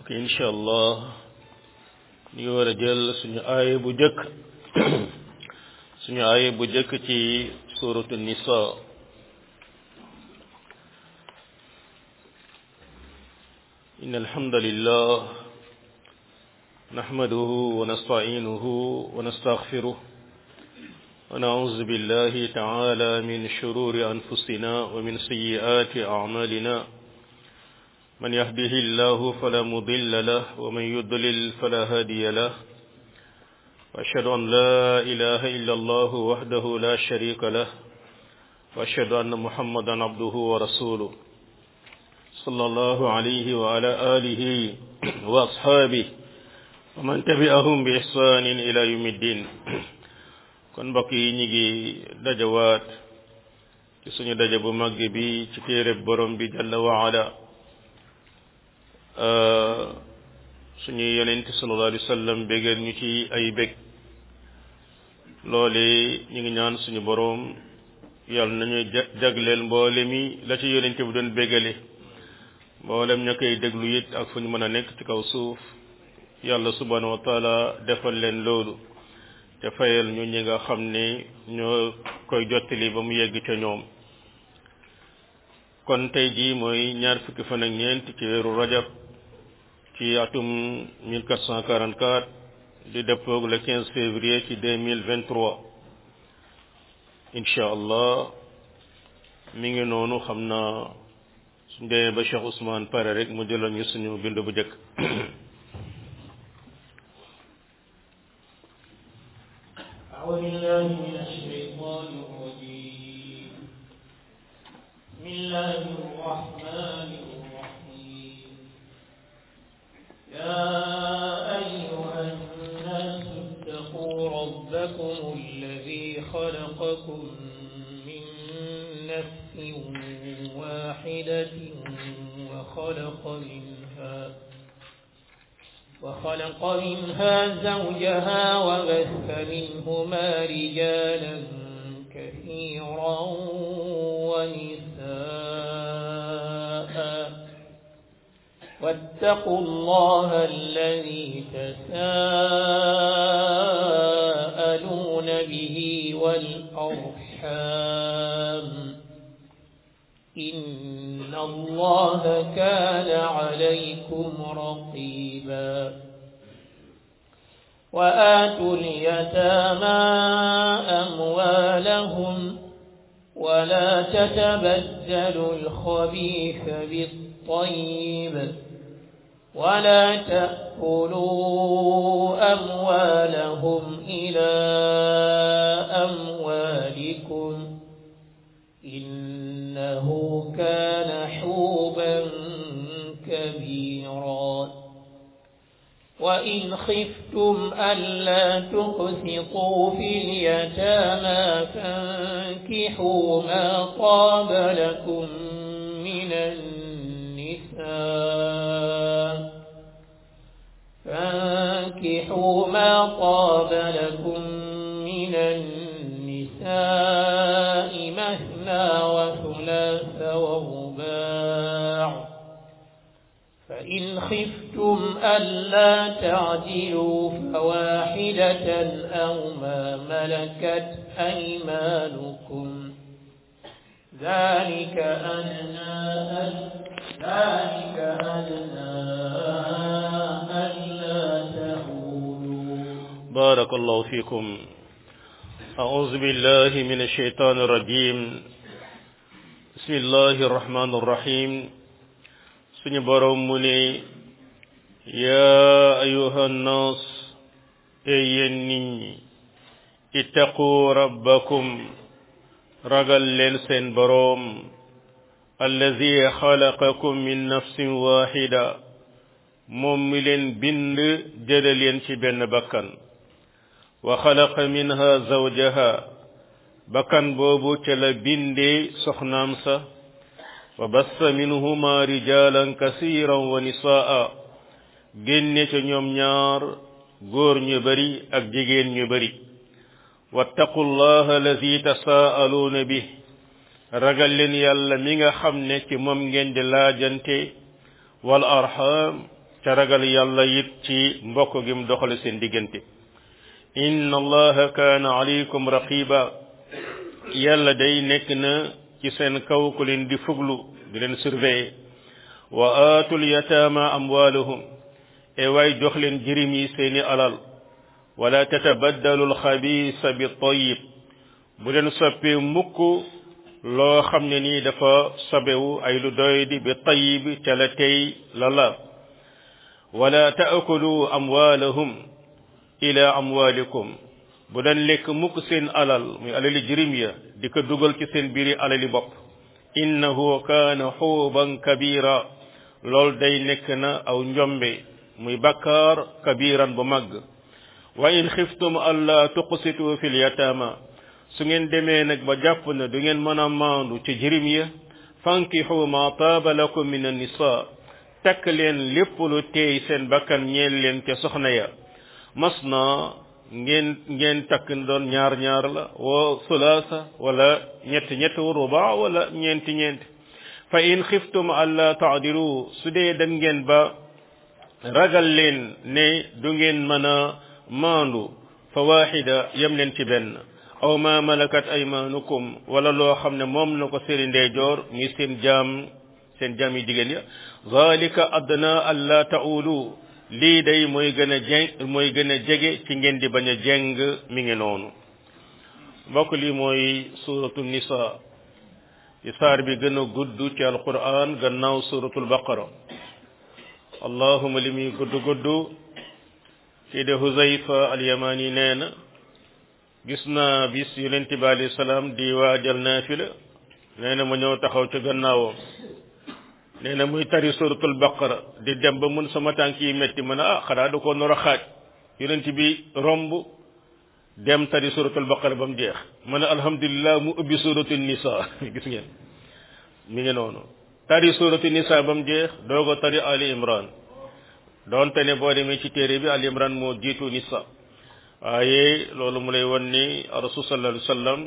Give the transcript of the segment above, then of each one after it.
mbokk incha allah ñu ngi war a jël suñu aaya bu jëkk suñu aaya bu jëkk ci suratu nisa إن الحمد لله نحمده ونستعينه ونستغفره ونعوذ بالله تعالى من شرور أنفسنا ومن سيئات أعمالنا من يهده الله فلا مضل له ومن يضلل فلا هادي له وأشهد أن لا إله إلا الله وحده لا شريك له وأشهد أن محمدا عبده ورسوله صلى الله عليه وعلى آله وأصحابه ومن تبعهم بإحسان إلى يوم الدين kon mbokk yi ñu ngi dajawaat ci suñu daja bu màgg bi ci téere borom bi jalla waala suñu yonent sallallahu alayhi wa sallam bégal ñu ci ay bég loole ñu ngi ñaan suñu borom yàlla nañu jagleel mboole mi la ci yonent bi doon bégale mboolem ña koy déglu it ak fu ñu mën a nekk ci kaw suuf yàlla subhanahu wa taala defal leen loolu te fayal ñu ñi nga xam ne ñoo koy jottali ba mu yegg ca ñoom kon tey jii mooy ñaar fukki fan ak ñeent ci weeru rajab ci atum 1444 di dëppoog le 15 février ci 2023 incha allah mi ngi noonu xam naa suñ demee ba Cheikh Ousmane pare rek mu jëloon ñu suñu bind bu njëkk أعوذ بالله من الشيطان الرجيم بسم الله الرحمن الرحيم يا أيها الناس اتقوا ربكم الذي خلقكم من نفس واحدة وخلق منها وخلق منها زوجها وبث منهما رجالا كثيرا ونساء واتقوا الله الذي تساءلون به والأرحام إن الله كان عليكم رقيبا وآتوا اليتامى أموالهم ولا تتبدلوا الخبيث بالطيب ولا تأكلوا أموالهم إلى أموالكم إنه كان حوبا كبيرا وإن خفتم ألا تقسطوا في اليتامى فانكحوا ما طاب لكم من النساء فانكحوا ما طاب لكم من النساء مثنى وثلاث ورباع فإن خفتم ألا تعدلوا فواحدة أو ما ملكت أيمانكم ذلك أدنى ذلك أدنى ألا تعولوا بارك الله فيكم أعوذ بالله من الشيطان الرجيم بسم الله الرحمن الرحيم suñu boroom mu ne yaa ayuha nnaas ey yéen nit ñi ittaqu rabbakum ragal leen seen boroom allazi xalaqakum min nafsin waxida moom mi leen bind jële leen ci benn bakkan wa xalaqa minha zawjaha bakkan boobu ca la bindee soxnaam sa wa bassa minhuma rijalan kasiran wa nisaa génne ca ñoom ñaar góor ñu bari ak jigéen ñu bari wattaqu llaha allazi tasaaluuna bi ragal leen yàlla mi nga xam ne ci moom ngeen di laajante wal arham ca ragal yàlla it ci mbokk gi mu doxale seen diggante inna allaha kaana alaykum raqiba yàlla day nekk na ci seen kaw ku leen di fuglu di leen surveiller wa aatul yataama amwaalahum e waay jox leen jirim yi seeni alal wala tatabaddalu alxabiisa bi tayyib bu leen soppee mukk loo xam ne nii dafa sobewu ay lu doy di bi tayyib ca la tey la la wala taakulu amwaalahum ila amwaalikum bu leen lekk mukk seen alal muy alali jirim ya di ko dugal ci seen biiri alali bopp innahu kaana xuuban kabira loolu day nekk na aw njombe muy bakkaar kabiran bu màgg wa in xiftum alla tuqsitu fil yataama su ngeen demee nag ba jàpp na du ngeen mën a maandu ci jirim ya fankixu ma taaba lakum min annisa takk leen lépp lu teey seen bakkan ñeel leen ca soxna ya mas na ngeen ngeen takk doon ñaar ñaar la wa sulaasa wala ñett ñett wa ruba wala ñeenti ñeenti fa in xiftum alla taadilu su dee dem ngeen ba ragal leen ne du ngeen mën a maandu fa waaxida yem leen ci benn aw ma malakat aymanukum wala loo xam ne moom na ko seeni ndeyjoor mi seen jaam seen jaam yi jigéen ya zalika adna alla taulu lii day mooy gën a jeng mooy gën a jege ci ngeen di bañ a jeng mi ngi noonu mbokk lii mooy suratu nisa ci saar bi gën a gudd ci alquran gannaaw suratul baqara allahuma li muy gudd gudd kii de huzayfa alyamani nee na gis naa bis yonent bi alayhi salaam di waajal naafila nee na ma ñëw taxaw ci gannaawam nee na muy tari suratul baqara di dem ba mun sama tànk yi metti ma ne ah xanaa da ko nor a xaaj yonent bi romb dem tari suratul baqara ba mu jeex ma ne alhamdulilah mu ubbi suratul nisa gis ngeen mi ngi noonu tari suratul nisa ba mu jeex doogo tari ali imran doonte ne boo demee ci téere bi ali imran moo jiitu nisa waaye loolu mu lay won ni rasul sallallahu alayhi wasallam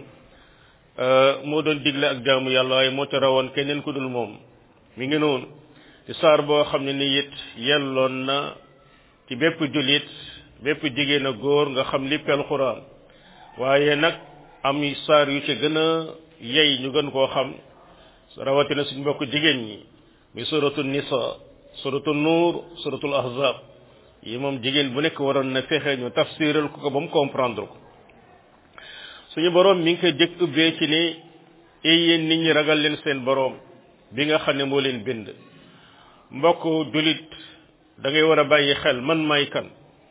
moo doon digle ak jaamu yàlla waaye moo ca rawoon keneen ku dul moom mi ngi noonu ci saar boo xam ne ni it yelloon na ci bépp jullit bépp jigéen a góor nga xam lippi alxuraan waaye nag am saar yu ci gën a yey ñu gën koo xam rawatina suñ mbokk jigéen ñi muy suratul nisa suratul nuur suratul ahzab yi moom jigéen bu nekk waroon na fexe ñu tafsiral ko ko ba mu comprendre ko suñu boroom mi ngi koy jëkk ubbee ci ni ay yéen nit ñi ragal leen seen boroom bi nga xam ne moo leen bind mbokk julit da ngay war a bàyyi xel man may kan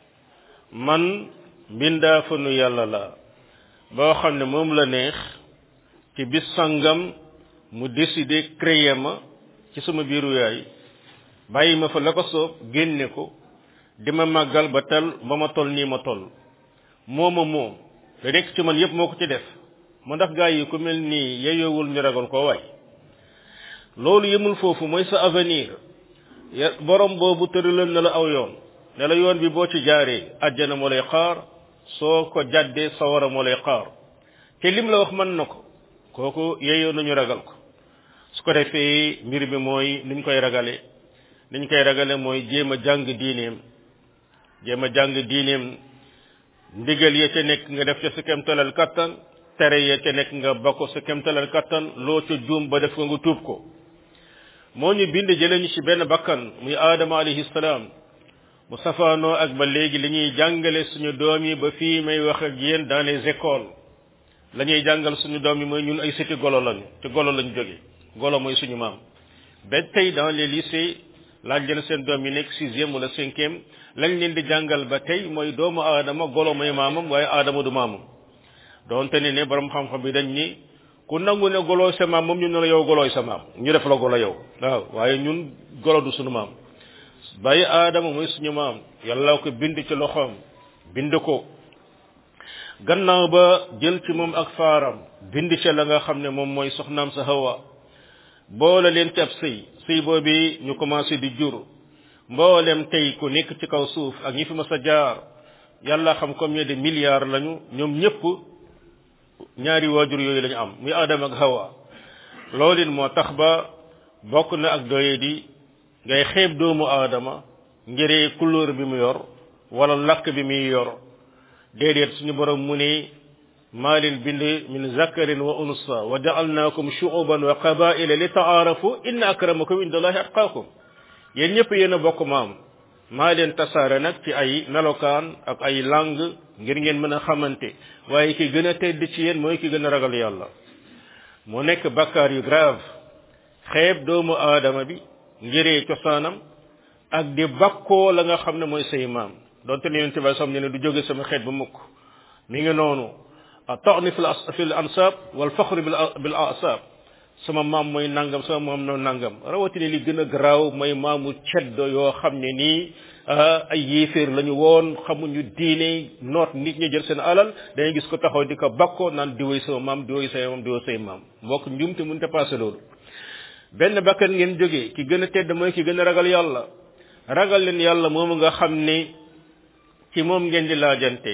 man mbindaa fanu yàlla la boo xam ne moom la neex ci bis sangam mu décider créer ma ci sama biiru yaay bàyyi ma fa la ko soob génne ko di ma màggal ba tel ba ma toll nii ma toll mooma moom da nekk ci man yépp moo ko ci def mu ndax gaa yi ku mel nii yeyoowul ñu ragal koo waay loolu yemul foofu mooy sa avenir ya borom boobu tëralal na la aw yoon ne la yoon bi boo ci jaaree àjjana moo lay xaar soo ko jàddee sawara moo lay xaar te lim la wax mën na ko kooku yeyoo nañu ragal ko su ko defee mbir bi mooy niñ koy ragale niñ koy ragale mooy jéem a jàng diineem jéem a jàng diineem ndigal ya ca nekk nga def ca sa kemtalal kattan tere ya ca nekk nga ba ko sa kemtalal kattan loo ca juum ba def ko nga tuub ko moo ñu bind jële ñu ci benn bakkan muy aadama alayhi salaam mu safaanoo ak ba léegi li ñuy jàngale suñu doom yi ba fii may wax ak yéen dans les écoles la ñuy jàngal suñu doom yi mooy ñun ay siti golo lañu ci golo lañu jóge golo mooy suñu maam ba tey dans les lycées laaj leen seen doom yi nekk sixième wala cinquième lañ leen di jàngal ba tey mooy doomu aadama golo mooy maamam waaye aadama du maamam doonte ne ne borom xam-xam bi dañ ni ku nangu ne golooy sa maam moom ñu ne la yow golooy sa maam ñu def la golo yow waaw waaye ñun golo du suñu maam bàyyi aadama mooy suñu maam yàlla ko bind ci loxoom bind ko gannaaw ba jël ci moom ak faaram bind ca la nga xam ne moom mooy soxnaam sa hawa boole leen ci ab sëy sëy boobi ñu commencé di jur mboolem tey ku nekk ci kaw suuf ak ñi fi mas a jaar yàlla xam combien de milliards lañu ñoom ñëpp ñaari waajur yooyu lañu am muy Adam ak Hawa loolu moo tax ba bokk na ak doye di ngay xeeb doomu aadama ngir couleur bi mu yor wala lakk bi muy yor déedéet suñu borom mu ne maa leen bind min zakarin wa unsa wa ja'alnaakum shu'uban wa qabaila li ta'aarafu inna akramakum indallahi atqaakum yéen ñëpp yéen a bokk maam maa leen tasaare nag ci ay melokaan ak ay langue ngir ngeen mën a xamante waaye ki gën a tedd ci yéen mooy ki gën a ragal yàlla mu nekk bakkaar yu grave xeeb doomu aadama bi ngiree cosaanam ak di bakkoo la nga xam ne mooy say maam donte ne yonente bi sam ne du jóge sama xeet ba mukk mi ngi noonu tani fi fi l ansab wal faxru bil asab sama maam mooy nangam sama maam no nangam rawatina li gën a garaaw mooy maamu ceddo yoo xam ne nii ay yéeféer lañu woon xamuñu diine noot nit ñi jël seen alal dañuy gis ko taxaw di ko bakkoo naan diwoy sama maam diwoy say maam diwoy say maam mbokk njumte mënta passé loolu benn bakkan ngeen jógee ki gën a tedd mooy ki gën a ragal yàlla ragal leen yàlla moomu nga xam ne ci moom ngeen di laajante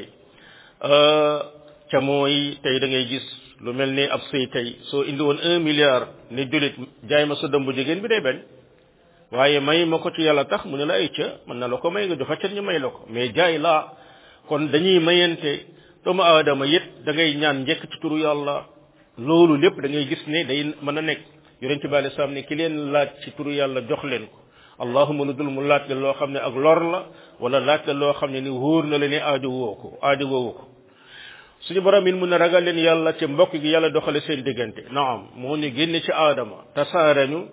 ca mooy tey da ngay gis lu mel ni ab sëy tey soo indi woon un milliard ne jullit jaay ma sa dëmb jigéen bi day bañ waaye may ma ko ci yàlla tax mu ne la ay ca mën na la ko may nga joxe ca ñu may la ko mais jaay laa kon dañuy mayante doomu aadama yit da ngay ñaan njëkk ci turu yàlla loolu lépp da ngay gis ne day mën a nekk yonent bi alei salaam ne ki leen laaj ci turu yàlla jox leen ko allahuma lu dul mu laaj la loo xam ne ak lor la wala laaj la loo xam ne ni wóor na la ne aajo woo ko aajo woowu ko suñu borom it mun a ragal leen yàlla ci mbokk gi yàlla doxale seen diggante naam moo ñu génne ci aadama tasaare ñu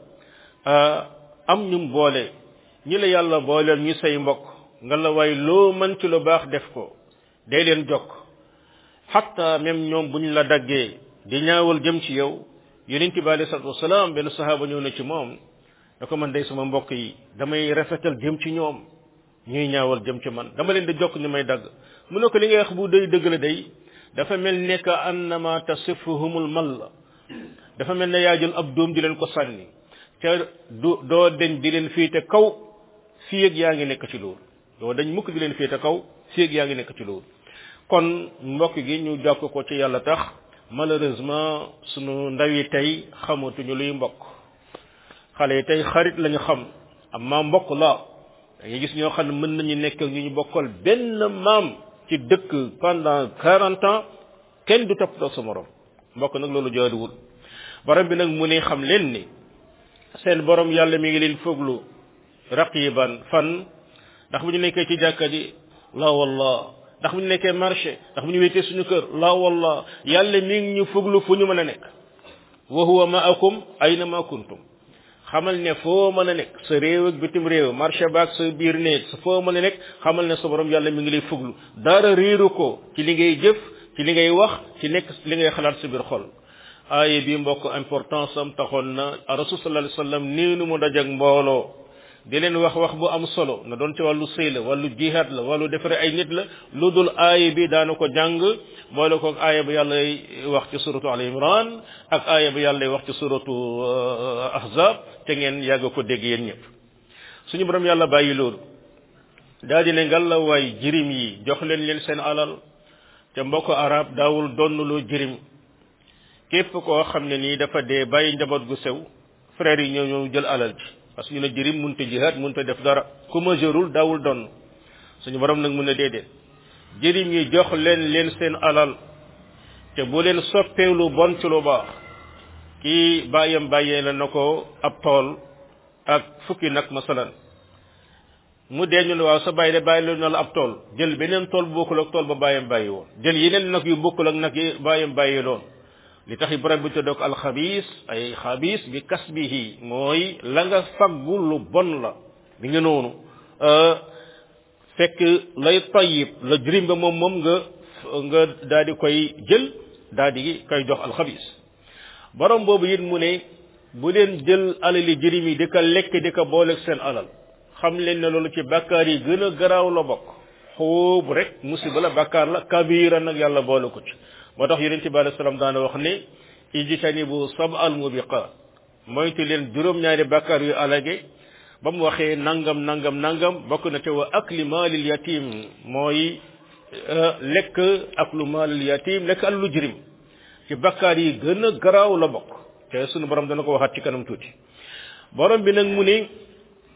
am ñu boole ñi la yàlla booleel ñu say mbokk nga la waay loo mën ci lu baax def ko day leen jokk xatta même ñoom bu ñu la daggee di ñaawal jëm ci yow yonent bi alei salatu wasalaam benn sahaaba ñëw na ci moom da ko man day sama mbokk yi damay rafetal jëm ci ñoom ñuy ñaawal jëm ci man dama leen di jokk ñu may dagg mu ne ko li ngay wax bu day dëgg la day dafa mel ne que annama tasifuhumul mal dafa mel ne yaa jël ab doom di leen ko sànni te du doo deñ di leen féete kaw fii ak yaa ngi nekk ci loolu doo dañ mukk di leen féete kaw fii ak yaa ngi nekk ci loolu kon mbokk gi ñu jokk ko ci yàlla tax malheureusement sunu ndaw yi tey xamatuñu luy mbokk xale yi tey xarit lañu xam amma mbokk la da ngay gis ñoo xam ne mën nañu nekk ak ñu ñu bokkal benn maam ci dëkk pendant quarante ans kenn du toppatoo sa morom mbokk nag loolu jaaduwul borom bi nag mu ne xam leen ni seen borom yàlla mi ngi leen foglu raqiban fan ndax bu ñu nekkee ci jàkka ji la wallah ndax bu ñu nekkee marché ndax bu ñu wéetee suñu kër la wallah yàlla mi ngi ñu foglu fu ñu mën a nekk wa huwa ma'akum ayna ma kuntum xamal ne foo mën a nekk sa réew ak bitim réew marché baak sa biir néeg sa foo mën a nekk xamal ne sa borom yàlla mi ngi lay fuglu dara réeru ko ci li ngay jëf ci li ngay wax ci nekk li ngay xalaat sa biir xol aaye bi mbokk importance am taxoon na rasul sallallahu alayhi wasallam nii nu mu dajak mbooloo di leen wax wax bu am solo na doon ci wàllu sëy la wàllu jihaad la wàllu defare ay nit la lu dul aaye bi daana ko jàng boole ko aaya bi yàlla wax ci suratu al imran ak aaya bi yàlla wax ci suratu ahzab te ngeen yàgg ko dégg yéen ñëpp suñu borom yàlla bàyyi loolu daal di ne ngal la waay jirim yi jox leen leen seen alal te mbokk arab daawul donnuloo jirim képp koo xam ne nii dafa dee bàyyi njaboot gu sew frère yi ñoo ñëw jël alal ji parce que ñu ne jirim munta jihaad munta def dara ku majeurul daawul donn suñu borom nag mun na déedéet jirim yi jox leen leen seen alal te bu leen soppee lu bon ci lu baax kii bàyyam bàyyee la na ko ab tool ak fukki nag masalan mu dee ñu ne waaw sa bàyyi de bàyyi la na la ab tool jël beneen tool bu bokkul ak tool ba bàyyam bàyyi woon jël yeneen nag yu bokkul ak nag yi bàyyam bàyyi loon li tax borom bi tuddee ko alxabiis ay xabiis bi kasbihi mooy la nga faggu lu bon la bi nga noonu fekk lay tayyib la jirim ba moom moom nga nga daal di koy jël daal di koy jox alxabiis borom boobu it mu ne bu leen jël alali jirim yi di ko lekk di ko booleeg seen alal xam leen ne loolu ci bàkkaar yi gën a garaaw la bokk xóobu rek musiba la bàkkaar la kabira nag yàlla boole ko ci moo tax yonente bi alei salaam daana wax ne ijtanibu sab al mubiqat moytu leen juróom-ñaari bàkkaar yu alage ba mu waxee nangam nangam nangam bokk na te wa akli maalil yatim mooy lekk aklu maalil yatim lekk allu jirim ci bàkkaar yi gën a garaaw la bokk te sunu borom dana ko waxaat ci kanam tuuti borom bi nag mu ne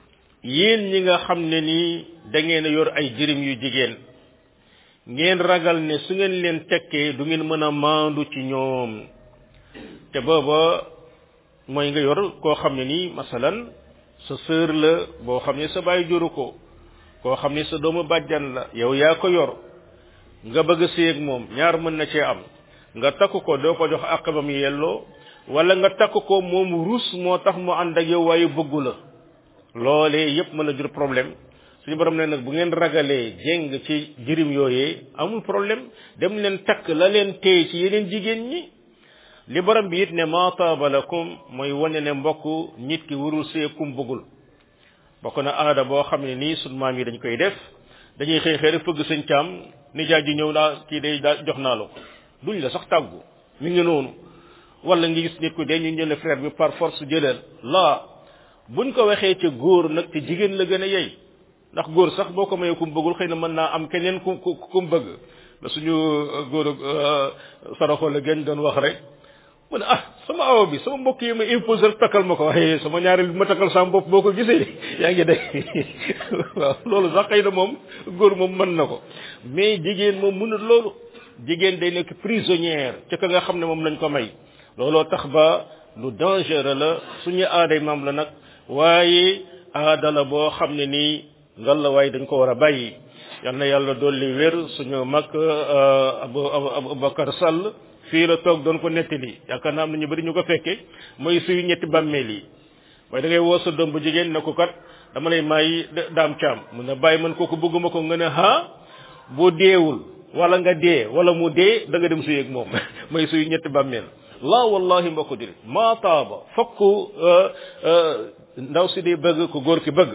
yéen ñi nga xam ne nii da ngeen a yor ay jirim yu jigéen ngeen ragal ne su ngeen leen tekkee du ngeen mën a maandu ci ñoom te booba mooy nga yor koo xam ne nii masalan sa sœur la boo xam ne sa baay juru ko koo xam ne sa doomu bàjjan la yow yaa ko yor nga bëgg a séeg moom ñaar mën na cee am nga takk ko doo ko jox àq ba mu yelloo wala nga takk ko moom rus moo tax mu ànd ak yow waaye bëggu la loolee yépp mën a jur problème suñu borom ne nag bu ngeen ragalee jéng ci jirim yooyee amul problème dem leen takk la leen téye ci yeneen jigéen ñi li borom bi it ne ma taaba lakum mooy wane ne mbokk nit ki warul see kum bëggul bokk na aada boo xam ne nii sunu maam yi dañ koy def dañuy xëy xëy rek fëgg sëñ caam nijaay ji ñëw naa kii day daa jox naa la ko duñ la sax tàggu mi ngi noonu wala nga gis nit ku dee ñu jële frère bi par force jëleel laa buñ ko waxee ca góor nag te jigéen la gën a yey ndax góor sax boo ko mayee kum bëggul xëy na mën naa am keneen ku ku ku mu bëgg la suñu góor saraxo la gën doon wax rek mu ne ah sama awo bi sama mbokk yi ma imposé takkal ma ko waaye sama ñaareel bi ma takkal sama bopp boo ko gisee yaa ngi dégg waaw loolu sax xëy na moom góor moom mën na ko mais jigéen moom mënut loolu jigéen day nekk prisonnière ca ka nga xam ne moom lañ ko may looloo tax ba lu dangereux la suñu aaday maam la nag waaye aada la boo xam ne nii ngal la waaye dañ ko war a bàyyi yal na yàlla dolli wér suñu mag abu abubakar sall fii la toog doon ko nettali yaakaar naa am na ñu bëri ñu ko fekke mooy suy ñetti bàmmeel yi mooy da ngay woo sa doom bu jigéen ne ko kat dama lay may daam caam mun na bàyyi man kooku bëgguma ko nga ne ha boo deewul wala nga dee wala mu dee da nga dem suy ak moom mooy suy ñetti bàmmeel la wallahi mbokk jëri maa taaba fokk ndaw si di bëgg ku góor ki bëgg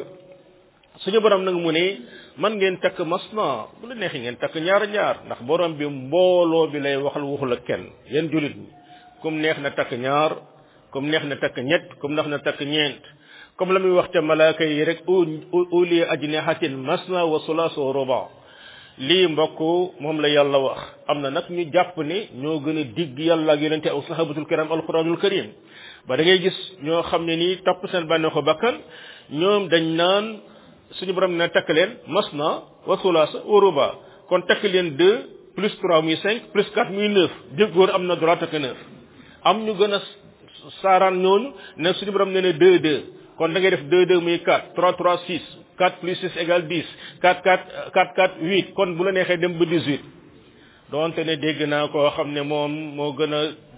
suñu borom nag mu ne man ngeen takk masna bu la neexee ngeen takk ñaar ñaar ndax borom bi mbooloo bi lay waxal waxul ak kenn yéen julit ñi comme neex na takk ñaar comme neex na takk ñett comme neex na takk ñeent comme la muy wax ca malaaka yi rek uli ajnihatin masna wa sulaas wa ruba lii mbokk moom la yàlla wax am na nag ñu jàpp ne ñoo gën a digg yàlla ak yonente aw sahabatul kiram alquranul karim ba da ngay gis ñoo xam ne nii topp seen bànneexu bakkan ñoom dañ naan suñu borom ne takk leen masna wa sulaasa wa ruba kon takk leen deux plus trois muy cinq plus quatre muy neuf di góor am na droit takk neuf am ñu gën a saaraan ñooñu ne suñu borom ne ne deux deux kon da ngay def deux deux muy quatre trois trois six quatre plus six égale dix quatre quatre quatre quatre huit kon bu la neexee dem ba dix huit donte ne dégg naa koo xam ne moom moo gën a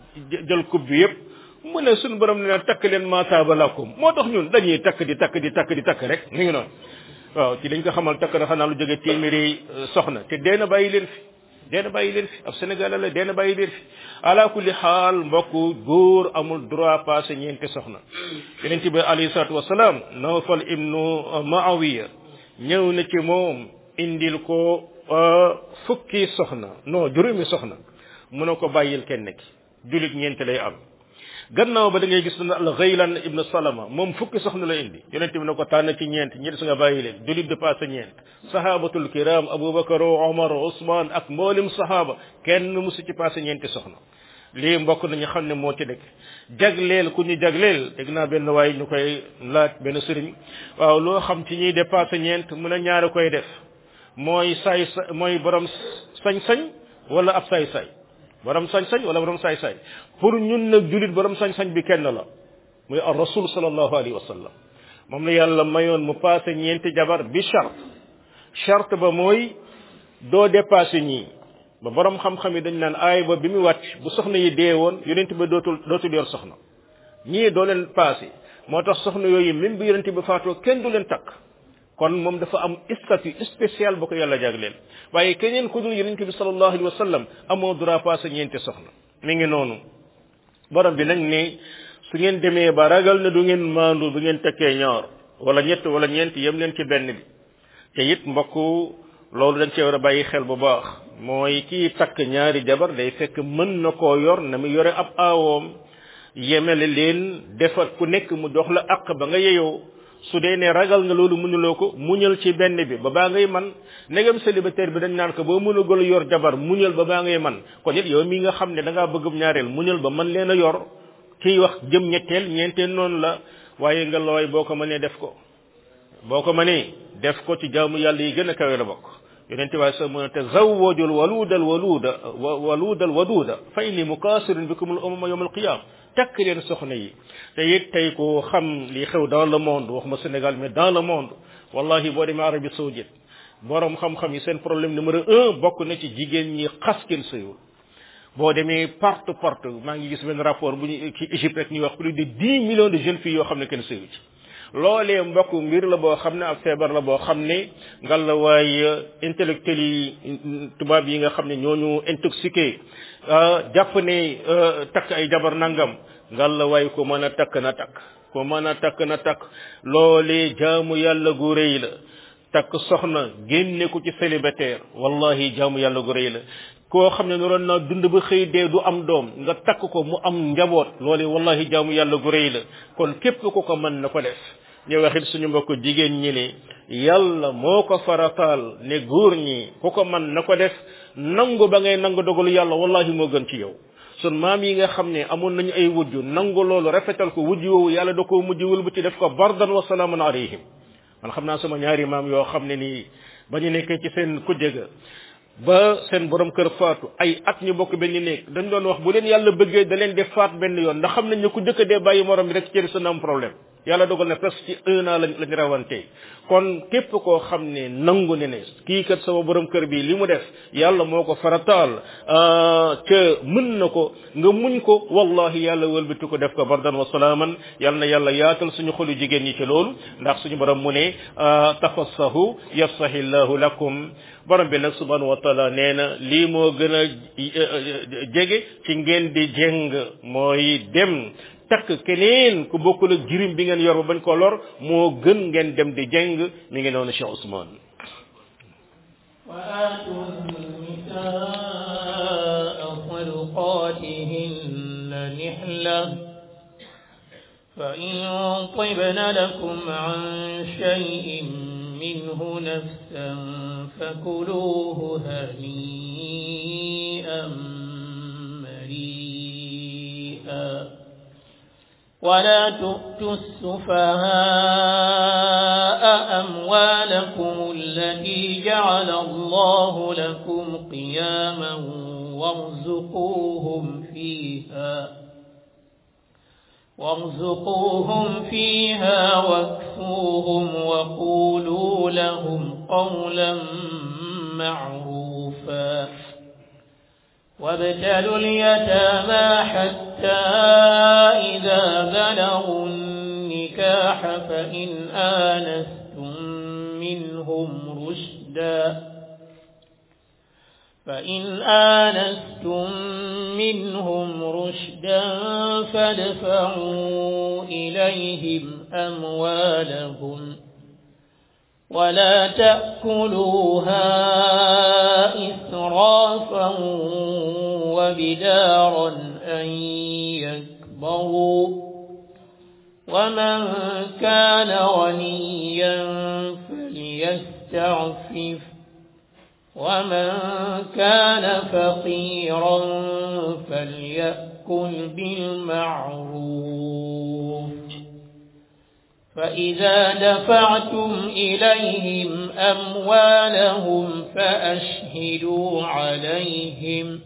jël coupe bi yépp mu ne suñu borom ne takk leen maataaba lakum moo tax ñun dañuy takk di takk di takk di takk rek mi ngi noonu waaw ci dañ ko xamal takk na xanaa lu jóge téeméeri soxna te dee na bàyyi leen fi dee na bàyyi leen fi ab Sénégalais la dee na bàyyi leen fi ala kulli xaal mbokk góor amul droit passé ñeenti soxna yeneen bi alayhi salaatu wasalaam Nawfal ibnu Maawiya ñëw na ci moom indil ko fukki soxna non juróomi soxna mu ne ko bàyyil kenn ki julit ñeenti lay am gannaaw ba da ngay gis na al Ghaylan ibn Salama moom fukki soxna la indi yonent bi ne ko tànn ci ñeent ñeent su nga bàyyi leen julit de passé ñeent sahabatul kiram Abubakar Omar Ousmane ak mboolem sahaba kenn musu ci passé ñeenti soxna lii mbokk nañu xam ne moo ci dëkk jagleel ku ñu jagleel dégg naa benn waay ñu koy laaj benn sëriñ waaw loo xam ci ñuy dépassé ñeent mun a ñaari koy def mooy saay sa mooy borom sañ-sañ wala ab saay-saay borom sañ-sañ wala borom saay-saay pour ñun nag julit borom sañ-sañ bi kenn la muy ar rasul sallallahu alayhi wa sallam moom la yàlla mayoon mu passé ñeenti jabar bi charte charte ba mooy doo dépassé ñii ba borom xam-xam yi dañ naan aay ba bi mu wàcc bu soxna yi dee woon yonent ba dootul dootul yor soxna ñii doo leen passé moo tax soxna yooyu même bi yonent ba faatoo kenn du leen takk kon moom dafa am statut spécial ba ko yàlla jagleel waaye keneen ku dul yonent bi sallallahu alayhi wa sallam amoo droit passé ñeenti soxna mi ngi noonu borom bi nag ne su ngeen demee ba ragal ne du ngeen maandu du ngeen tekkee ñaar wala ñett wala ñeent yem leen ci benn bi te it mbokk loolu dañ cee war a bàyyi xel bu baax mooy kii takk ñaari jabar day fekk mën na koo yor na mu yore ab aawoom yemele leen defar ku nekk mu jox la àq ba nga yeyoo su dee ne ragal nga loolu mënuloo ko muñal ci benn bi ba baa ngay man negam célibataire bi dañ naan ko boo mënugul yor jabar muñal ba baa ngay man kon it yow mi nga xam ne da ngaa bëggum ñaareel muñal ba man leen a yor kiy wax jëm ñetteel ñeenteel noonu la waaye nga looy boo ko mënee def ko boo ko mënee def ko ci jaamu yàlla yi gën a kawe la bokk yonente waaye sa mu ne tazawwajul waluudal waluuda waluudal waduuda fa inni mukaasirun bikum al umama yawm al qiyam takk leen soxna yi te it tey ko xam li xew dans le monde waxuma Sénégal mais dans le monde wallahi boo demee Arabie saoudite borom xam-xam yi seen problème numéro un bokk na ci jigéen ñi xas kenn sëyul boo demee porte porte maa ngi gis benn rapport bu ñu ci Égypte rek ñuy wax plus de dix millions de jeunes filles yoo xam ne kenn sëyu ci loolee mbokk mbir la boo xam ne ak feebar la boo xam ne ngal la waaye intellectuels yi tubaab yi nga xam ne ñooñu intoxiqué jàpp ne takk ay jabar nangam ngal la waaye ko mën a takk na takk ko mën a takk na takk loolee jaamu yàlla gu rëy la takk soxna génne ko ci célibataire wallahi jaamu yàlla gu rëy la koo xam ne noroon naa dund ba xëy dee du am doom nga takk ko mu am njaboot loole wallahi jaamu yàlla gu rëy la kon képp ku ko mën na ko def ñu waxit suñu mbokk jigéen ñi ne yàlla moo ko farataal ne góor ñi ku ko mën na ko def nangu ba ngay nangu dogalu yàlla wallahi moo gën ci yow sun maam yi nga xam ne amoon nañu ay wujju nangu loolu rafetal ko wujju woowu yàlla da koo mujj wul bu ci def ko bardan wa salaamun alayhim man xam naa sama ñaari maam yoo xam ne nii ba ñu nekkee ci seen kujje ga ba seen borom kër faatu ay at ñu bokk benn néeg dañ doon wax bu leen yàlla bëggee da leen def faat benn yoon ndax xam nañ ne ku jëkk dee bàyyi morom bi rek ci sa am problème yàlla dogal na presque ci un an lañ lañ rawante kon képp koo xam ne nangu ne ne kii kat sama borom kër bi li mu def yàlla moo ko farataal ca mën na ko nga muñ ko wallahi yàlla wëlbati ko def ko bardan wa salaaman yàlla na yàlla yaatal suñu xolu jigéen ñi ci loolu ndax suñu borom mu ne tafassahu yafsahi llahu lakum borom bi nag subhanahu wa taala nee na lii moo gën a jege ci ngeen di jeng mooy dem takk keneen ku bokkul ak jirim bi ngeen yor ba bañ ko lor moo gën ngeen dem di jeng mi ngi noonu Cheikh Ousmane وآتوا النساء صدقاتهن نحلة فإن طبن لكم عن شيء منه نفسا فكلوه هنيئا مريئا ولا تؤتوا السفهاء أموالكم التي جعل الله لكم قياما وارزقوهم فيها وارزقوهم فيها واكسوهم وقولوا لهم قولا معروفا وابتلوا اليتامى حتى إذا بلغوا النكاح فإن آنستم منهم رشدا فإن آنستم منهم رشدا فادفعوا إليهم أموالهم ولا تأكلوها إسرافا وبدارا أن يكبروا ومن كان غنيا فليستعفف ومن كان فقيرا فليأكل بالمعروف فإذا دفعتم إليهم أموالهم فأشهدوا عليهم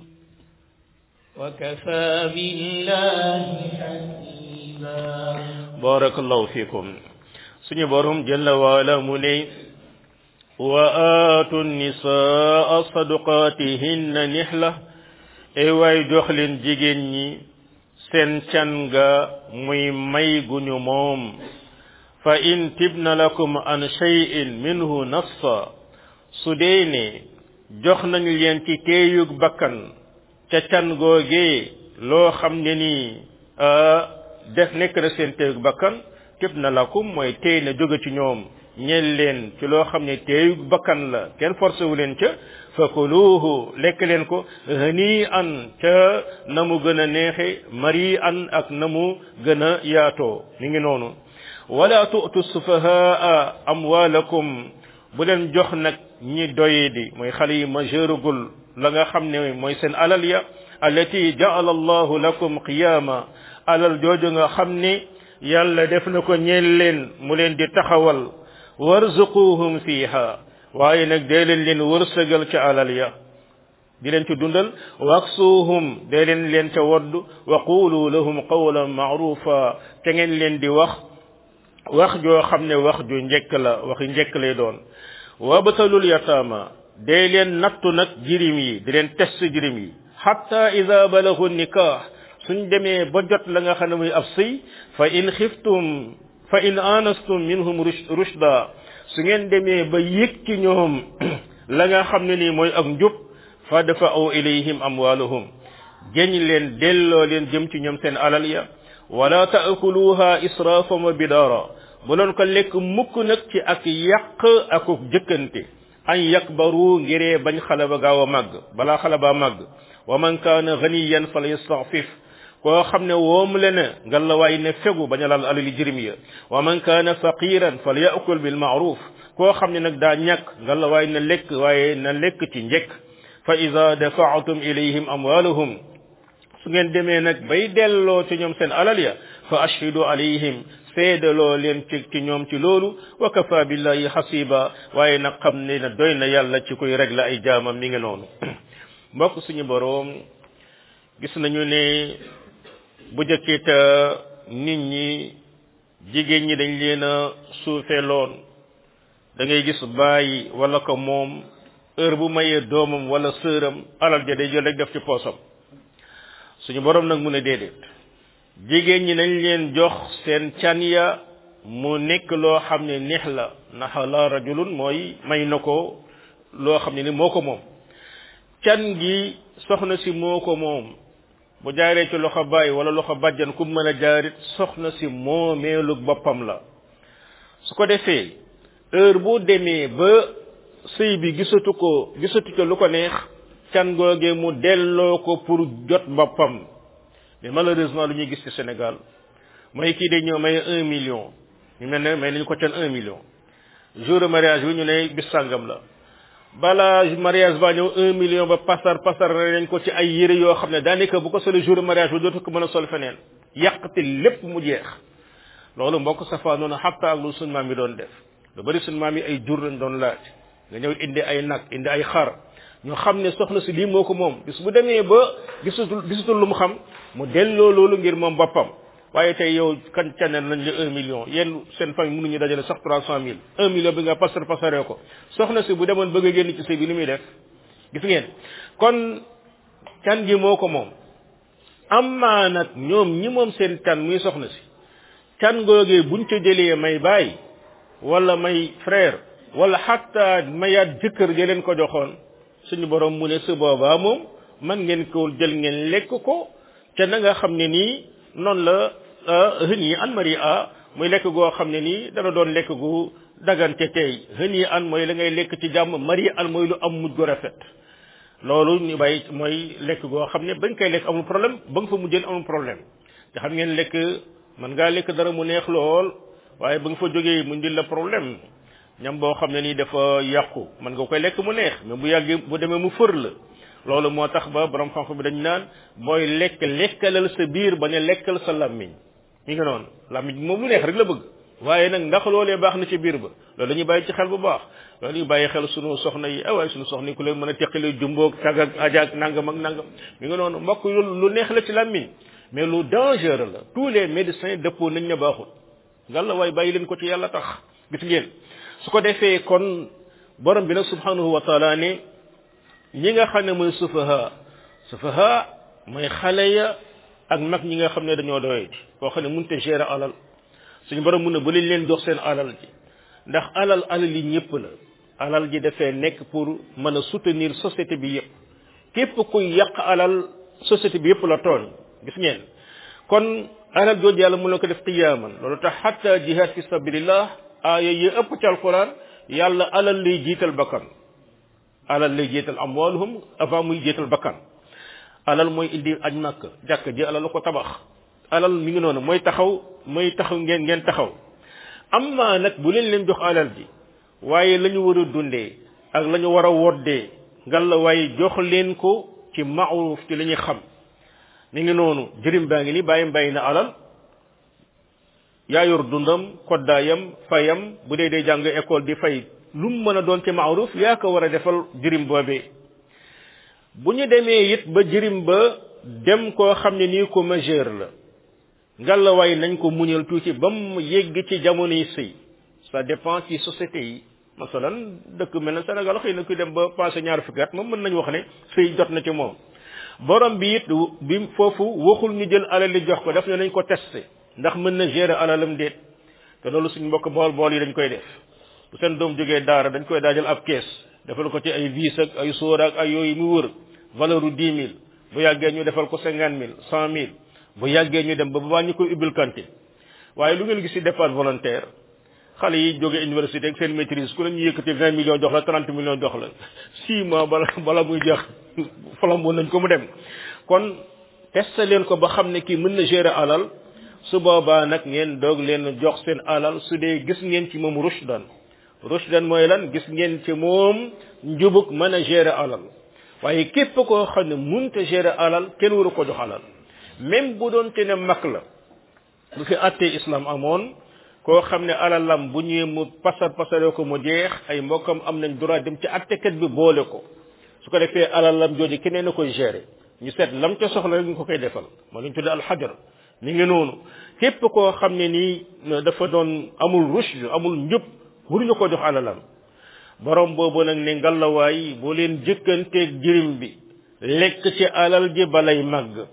وكفى بالله حسيبا بارك الله فيكم سني بارهم جل وعلا مني وآتوا النساء صدقاتهن نحلة اي واي جوخلين جيجين ñi seen can ga muy may guñu moom fa in tibna lakum an shay'in minhu nafsa su dee ne jox nañu leen ci teeyug bakkan ca can googee loo xam ne nii def nekk na seen teeyug bakkan tibna lakum mooy teey na jóge ci ñoom ñeel leen ci loo xam ne teeyug bakkan la kenn forcé wu leen ca fakuluhu lekk leen ko hani an ca na mu gën a neexe mari an ak na mu gën a yaatoo mi ngi noonu wala tu'tu sufahaa amwalakum bu leen jox nag ñi doye di mooy xale yi majeurugul la nga xam ne mooy seen alal ya allati ja'ala allahu lakum qiyama alal jooju nga xam ne yàlla def na ko ñeel leen mu leen di taxawal warzuquhum fiha waaye nag dee leen leen wërsëgal ca alal ya di leen ci dundal waksuuhum dee leen leen ca wodd wa qulu lahum qawlan maarufa te ngeen leen di wax wax joo xam ne wax ju njëkk la waxi njëkk lay doon wabtalul yataama dee leen nattu nag jirim yi di leen test jirim yi hatta ida balagu nikah suñ demee ba jot la nga xam ne muy ab sëy fa in xiftum fa in anastum minhum rushda su ngeen demee ba yëg ci ñoom la nga xam ne nii mooy ak njub fa dafa aw ilayhim amwaluhum géñ leen delloo leen jëm ci ñoom seen alal ya wala taakuluha israfan wa bidara bu doon ko lekk mukk nag ci ak yàq akuk jëkkante an yakbaru ngiree bañ xale ba gaaw a màgg balaa xale ba màgg wa man kaana ganiyan fala yastafif koo xam ne woom le na nga la waay ne fegu bañ a laal alali jirim ya wa man kaana faqiran fal yaakul bil maaruf koo xam ne nag daa ñàkk nga la waay na lekk waaye na lekk ci njëkk fa ida dafaatum ilayhim amwalahum su ngeen demee nag bay delloo ci ñoom seen alal ya fa ashhidu alayhim seedaloo leen ci ci ñoom ci loolu wa kafa billahi hasiba waaye nag xam ne na doy na yàlla ci koy régler ay jaamam mi ngi noonu mbokk suñu boroom gis nañu ne bu jëkkita nit ñi jigéen ñi dañ leen a suufeeloon da ngay gis bàyyi wala ko moom heure bu mayee doomam wala sëram alal ja day jël rek def ci poosam suñu borom nag mu ne déedéet jigéen ñi nañ leen jox seen can ya mu nekk loo xam ne neex la ndax la rajulun mooy may na ko loo xam ne ni moo ko moom can gi soxna si moo ko moom bu jaaree ci loxo bàyyi wala loxo bàjjan ku mën a jaarit soxna si moomeelu boppam la su ko defee heure bu demee ba sëy bi gisatu ko gisatu ko lu ko neex can googee mu delloo ko pour jot boppam mais malheureusement lu ñuy gis ci Sénégal mooy kii day ñëw may un million ñu mel ne may nañu ko can un million jour de mariage bi ñu ne bis sàngam la balaa mariage ba ñëw un million ba pasar pasar nañ ko ci ay yére yoo xam ne daanaka bu ko sole jour de mariage ba dootu ko mën a sol feneen yàqte lépp mu jeex loolu mbokk safa noonu xatta ak lu suñ maam yi doon def lu bari suñ maam yi ay jur lañ doon laaj nga ñëw indi ay nag indi ay xar ñu xam ne soxna si lii moo ko moom bis bu demee ba gisatul gisatul lu mu xam mu delloo loolu ngir moom boppam waaye tey yow kan canel nañ la un million yéen seen famille mënuñu dajale sax trois cent mille un million bi nga pasar pasaree ko soxna si bu demoon bëgg a génn ci sëy bi ni muy def gis ngeen kon can gi moo ko moom amma nag ñoom ñi moom seen can muy soxna si can googee buñ ca jëlee may bàyyi wala may frère wala xatta mayaat jëkkër ja leen ko joxoon suñu borom mu ne su boobaa moom man ngeen ko jël ngeen lekk ko te na nga xam ne nii noonu la hën yi an mari a muy lekk goo xam ne nii dana doon lekk gu dagante tey hën yi an mooy la ngay lekk ci jàmm mari an mooy lu am mujj gu rafet loolu ñu bàyyi mooy lekk goo xam ne ba nga koy lekk amul problème ba nga fa mujjeen amul problème te xam ngeen lekk mën ngaa lekk dara mu neex lool waaye ba nga fa jógee mu ndil la problème ñam boo xam ne nii dafa yàqu mën nga koy lekk mu neex mais bu yàggee bu demee mu fër la loolu moo tax ba borom xam-xam bi dañ naan booy lekk lekkalal sa biir ba ne lekkal sa làmmiñ mi nga noonu làmmiñ moom lu neex rek la bëgg waaye nag ndax loolee baax na ci biir ba loolu dañuy bàyyi ci xel bu baax loolu ñu bàyyi xel sunu soxna yi ah waaye sunu soxna yi ku leen mën a teqale jumboog tag ak ajaak nangam ak nangam mi nga noonu mbokk lu neex la ci làmmiñ mais lu dangereux la tous les médecins dëppoo nañ ne baaxul ngalla waaye bàyyi leen ko ci yàlla tax gis ngeen su ko defee kon borom bi nag subhanahu wa taala ne ñi nga xam ne mooy sufaha sufaha mooy xale ya ak mag ñi nga xam ne dañoo doye ji koo xam ne mënut a gérer alal suñu borom mun ne bu leen leen jox seen alal ji ndax alal alal yi ñëpp la alal ji dafee nekk pour mën a soutenir société bi yëpp képp kuy yàq alal société bi yëpp la tooñ gis ngeen kon alal jooju yàlla mun na ko def qiyaaman loolu tax xatta jihad fi sabilillah aaya yi ëpp ci alquran yàlla alal lay jiital bakkan alal lay jiital amwaluhum avant muy jiital bakkan alal mooy indi aj màkk jàkk ji alal la ko tabax alal mi ngi noonu mooy taxaw mooy taxaw ngeen ngeen taxaw amma nag bu leen leen jox alal ji waaye la ñu war a dundee ak la ñu war a woddee ngal la waaye jox leen ko ci maaruf ci la ñuy xam mi ngi noonu jërim baa ngi ni bàyyi bàyyi na alal yaa yor dundam koddaayam fayam bu dee dee jàng école di fay lu mu mën a doon ci maaruf yaa ko war a defal jirim boobee bu ñu demee it ba jirim ba dem koo xam ne nii ko majeur la ngalawaay nañ ko muñal tuuti ba mu yegg ci jamono yi sëy ça dépend ci société yi masalan dëkk mel na Sénégal xëy na kuy dem ba passé ñaar fukki at moom mën nañu wax ne sëy jot na ci moom borom bi it bi foofu waxul ñu jël alal li jox ko daf ne nañ ko testé ndax mën na gérer alalam déet te loolu suñ mbokk bool bool yi dañ koy def bu seen doom jógee daara dañ koy daajal ab kees defal ko ci ay vis ak ay sóor ak ay yooyu mu wër valeur u dix mille bu yàggee ñu defal ko cinquante mille cent mille bu yàggee ñu dem ba ba ñu koy ubbil cantine waaye lu ngeen gis ci départ volontaire xale yi jóge université ak seen maîtrise ku ne ñu yëkkati vingt millions jox la trente millions jox la six mois bala bala muy jeex flamboon nañ ko mu dem kon testé leen ko ba xam ne kii mën na gérer alal su boobaa nag ngeen doog leen jox seen alal su dee gis ngeen ci moom rushdan rushdan mooy lan gis ngeen ci moom njubug mën a gérer alal waaye képp koo xam ne munta gérer alal kenn waru ko jox alal même bu doon te ne mag la bu fi attee islam amoon koo xam ne alalam bu ñëwee mu pasar pasaree ko mu jeex ay mbokkam am nañ droit dem ci attekat bi boole ko su ko defee alalam jooju keneen na koy gérer ñu seet lam ca soxla rek ñu ko koy defal moo lañ tudde alxajar mi ngi noonu képp koo xam ne nii dafa doon amul rushd amul njub waruñu ko jox alalam borom boobu nag ne ngalawaay boo leen jëkkanteeg jirim bi lekk ci alal ji balay màgg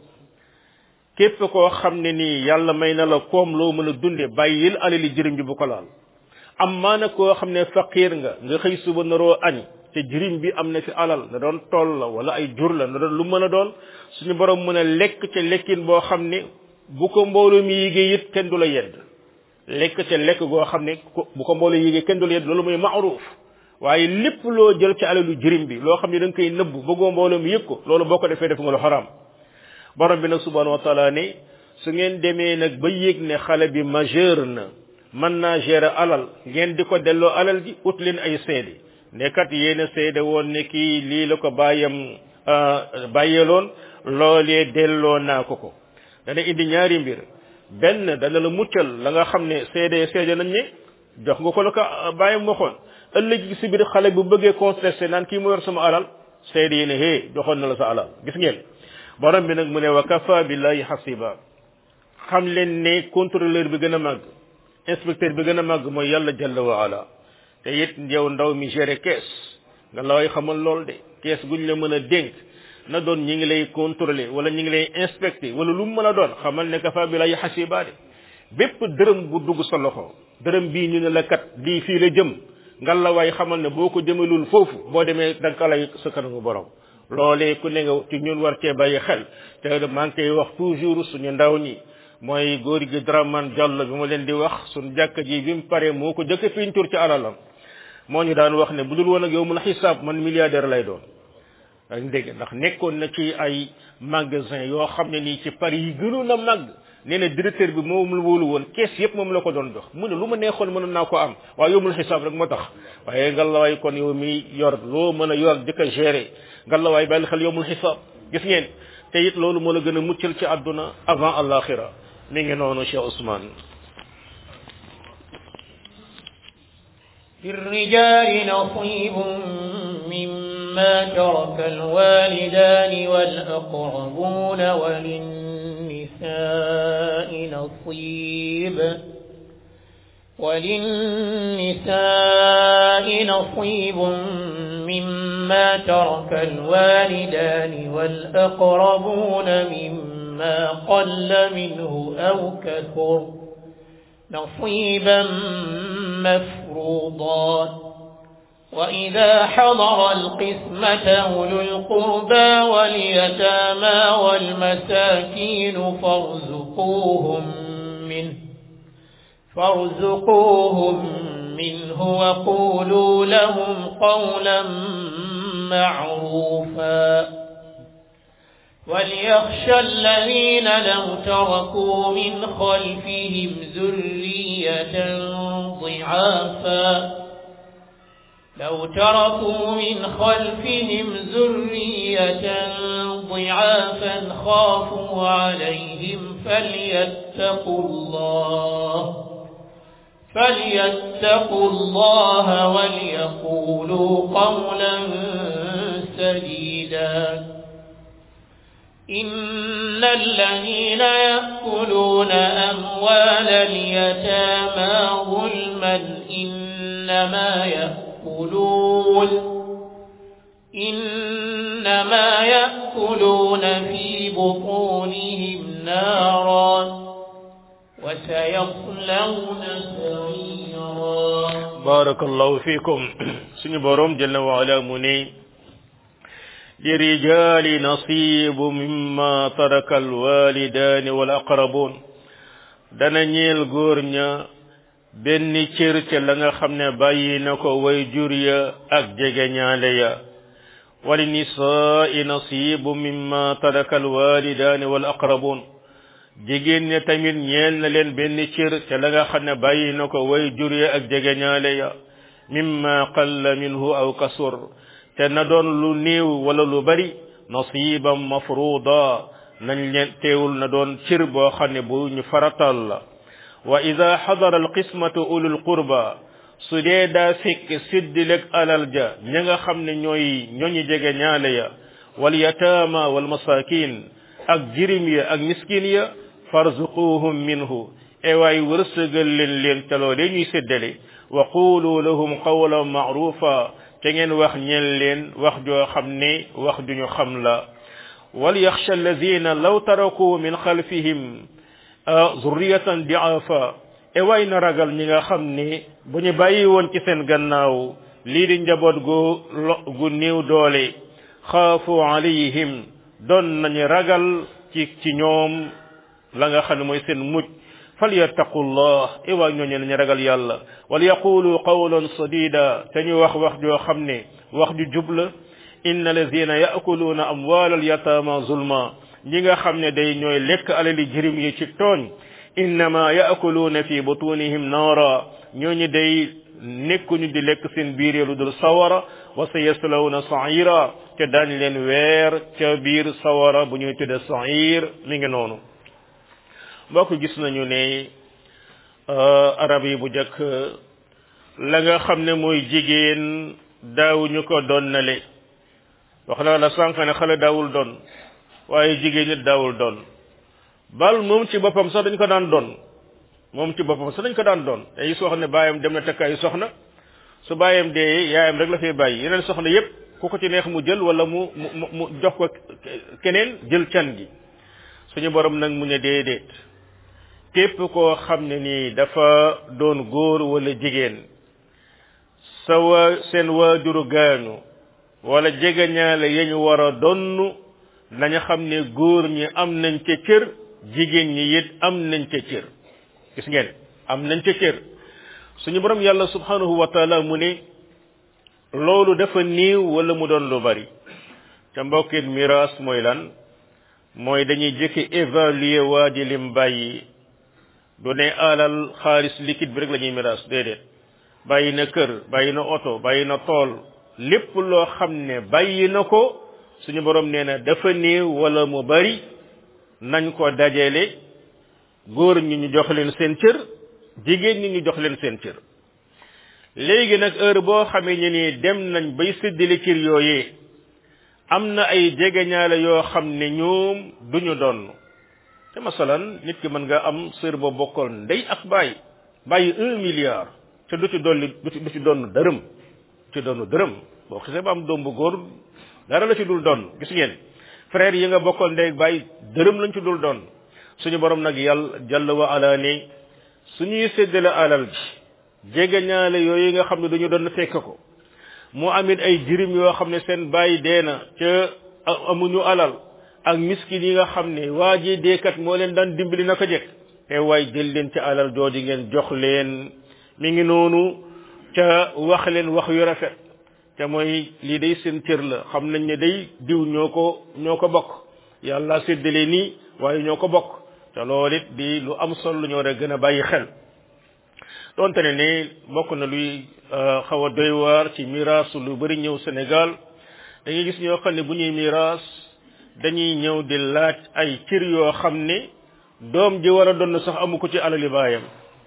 képp koo xam ne nii yàlla may na la koom loo mën a dunde bàyyil alali jirim bi bu ko laal am maana koo xam ne faqiir nga nga xëy suba naroo añ te jirim bi am na fi alal na doon tool la wala ay jur la na doon lu mën a doon suñu borom mën a lekk ca lekkin boo xam ne bu ko mbooloo mi yéegee it kenn du la yedd lekk ca lekk goo xam ne bu ko mbooloo yéegee kenn du la yedd loolu mooy maaruf waaye lépp loo jël ci alalu jirim bi loo xam ne da nga koy nëbb bëggoo mbooloo mi yëg ko loolu boo ko defee def nga lu xaraam borom bi nag subhanahu wa taala ne su ngeen demee nag ba yéeg ne xale bi majeur na mën naa gérer alal ngeen di ko delloo alal ji ut leen ay seede ne kat yéen a seede woon ne kii lii la ko bàyyam bàyyeeloon loolee delloo naa ko ko dana indi ñaari mbir benn dana la muccal la nga xam ne seede seede nañ ne jox nga ko la ko bàyyam waxoon ëllëg si biir xale bu bëggee contesté naan kii mu yor sama alal seede yi ne hé joxoon na la sa alal gis ngeen borom bi nag mu ne wa kafa billahi hasiba xam leen ne contrôleur bi gën a màgg inspecteur bi gën a màgg mooy yàlla jalla wa ala te it yow ndaw mi géré kees nga laway xamal lool de kees guñ la mën a dénk na doon ñi ngi lay contrôler wala ñi ngi lay inspecté wala lu mu mën a doon xamal ne kafa billahi hasiba de bépp dërëm bu dugg sa loxo dërëm bii ñu ne la kat lii fii la jëm nga la waay xamal ne boo ko jëmalul foofu boo demee da nga ko lay sa kanamu borom loolee ku ne nga ci ñun war cee bàyyi xel te maa ngi koy wax toujours suñu ndaw ñi mooy góor gi Dramane Diallo bi ma leen di wax suñu jàkka ji bi mu paree moo ko jëkk peinture ci alalam moo ñu daan wax ne bu dul woon ak yow mun xisaab man milliardaire lay doon dañ dégg ndax nekkoon na ci ay magasin yoo xam ne nii ci Paris yi gënoon a màgg nee na directeur bi moom la wóolu woon kees yëpp moom la ko doon jox mu ne lu ma neexoon mënoon naa ko am waaye yowmul xisaab rek moo tax waaye ngalawaay kon yow mi yor loo mën a yor di ko gérer ngalawaay bàyyi xel yowmul xisaab gis ngeen te it loolu moo la gën a muccal ci àdduna avant alaxira mi ngi noonu Cheikh Ousmane للرجال نصيب مما ترك الوالدان والأقربون وللنساء نصيب وللنساء نصيب مما ترك الوالدان والأقربون مما قل منه أو كثر نصيبا مفروضا وإذا حضر القسمة أولو القربى واليتامى والمساكين فارزقوهم منه فارزقوهم منه وقولوا لهم قولا معروفا وليخشى الذين لو تركوا من خلفهم ذرية ضعافا لو تركوا من خلفهم ذرية ضعافا خافوا عليهم فليتقوا الله فليتقوا الله وليقولوا قولا سديدا إن الذين يأكلون أموال اليتامى ظلما إنما يأكلون إنما يأكلون في بطونهم نارا وسيصلون سعيرا بارك الله فيكم سنبرم جل وعلا مني للرجال نصيب مما ترك الوالدان والأقربون dana ñeel góor ña benn cër ca la nga xam ne bàyyi na ko way jur ya ak jegeñaale ya wali nisaai nasibu mimma taraka alwalidaani wal aqrabun jigéen ña tamit ñeel na leen benn cër ca la nga xam ne bàyyi na ko way jur ya ak jegeñaale ya mimma qalla minhu aw kasur te na doon lu néew wala lu bari nasiban mafruda nañ leen teewul na doon cër boo xam ne bu ñu faratal la wa ida xadara alqismatu ulul qurba su dee daa fekk siddileg alal ja ña nga xam ne ñooy ñooñu jege ñaale ya wal yataama wal masakin ak jirim ya ak miskin ya farzuquhum minhu ewaay wërsëgal leen leen ca loolee ñuy séddale wa qulu lahum qawlan maarufa te ngeen wax ñeel leen wax joo xam ne wax duñu xam la وليخشى الذين لو تركوا من خلفهم ذرية ضعافا ewaay na ragal ñi nga xam ni bu ñu bàyyi woon ci seen gannaaw lii di njaboot gu lo gu néew doole xaafu alayhim doon nañu ragal ci ci ñoom la nga xam ne mooy seen mujj falyattaqullah ewaay ñooñu nañu ragal yàlla wal yaqulu qawlan sadida te ñu wax wax joo xam ne wax ju jubla inna alladhina ya'kuluna amwalal yatama zulma ñi nga xam ne day ñooy lekk alali jirim yi ci tooñ innama ya'kuluna fi butunihim naara ñooñu day nekkuñu di lekk seen biir lu dul sawara wa sayaslawna sa'ira te daañ leen weer ca biir sawara bu ñuy tudde sa'ir mi ngi noonu mbokk gis nañu ne arab yi bu jëkk la nga xam ne mooy jigéen daawuñu ko donnale wax naa la sànq ne xale daawul doon waaye jigéen nit daawul doon bal moom ci boppam sax dañ ko daan doon moom ci boppam sax dañ ko daan doon day soo xam ne baayam dem na takkaayu soxna su baayam dee yaayam rek la fay bàyyi yeneen soxna yépp ku ko ci neex mu jël wala mu mu mu jox ko keneen jël can gi suñu borom nag mu ne déedéet képp koo xam ne nii dafa doon góor wala jigéen sa waa seen waajuru gaañu wala jegeñaale yañu war a donn nañu xam ne góor ñi am nañ ca cër jigéen ñi it am nañ ca cër gis ngeen am nañ ca cër suñu borom yàlla subhanahu wa taala mu ne loolu dafa néew wala mu doon lu bari ca mbokkit miraas mooy lan mooy dañuy jëkki évaluer waa ji lim bàyyi du ne alal xaalis liquide bi rek la ñuy miraas déedéet bàyyi na kër bàyyi na oto bàyyi na tool lépp loo xam ne bàyyi na ko suñu borom nee na dafa néew wala mu bari nañ ko dajale góor ñi ñu jox leen seen cër jigéen ñi ñu jox leen seen cër léegi nag heure boo xamee ñu ni dem nañ bay séddale cër yooyee am na ay jegeñaale yoo xam ne ñoom duñu doon te masalan nit ki mën nga am sër boo bokkal ndey ak bàyyi bàyyi un milliard te du ci dolli du ci du ci doon dërëm ci doonu dërëm boo xisee ba am doom bu góor dara la ci dul doon gis ngeen frère yi nga bokkal ndey ak bàyyi dërëm lañ ci dul doon suñu borom nag yàlla jàll wa ala ne suñuy séddale alal ji jegeñaale yooyu nga xam ne dañu doon fekk ko mu amit ay jirim yoo xam ne seen bàyyi dee na ca amuñu alal ak miskin yi nga xam ne waa ji deekat moo leen daan dimbali naka jekk te waay jël leen ca alal jooju ngeen jox leen mi ngi noonu ca wax leen wax yu rafet te mooy lii day seen cër la xam nañ ne day diw ñoo ko ñoo ko bokk yàlla séddale nii waaye ñoo ko bokk te loolu it di lu am solo lu ñoo rek gën a bàyyi xel donte ne ne bokk na luy xaw a doy waar ci miraas lu bari ñëw Sénégal dañuy gis ñoo xam ne bu ñuy miraas dañuy ñëw di laaj ay cër yoo xam ne doom ji war a doon sax amu ko ci alali baayam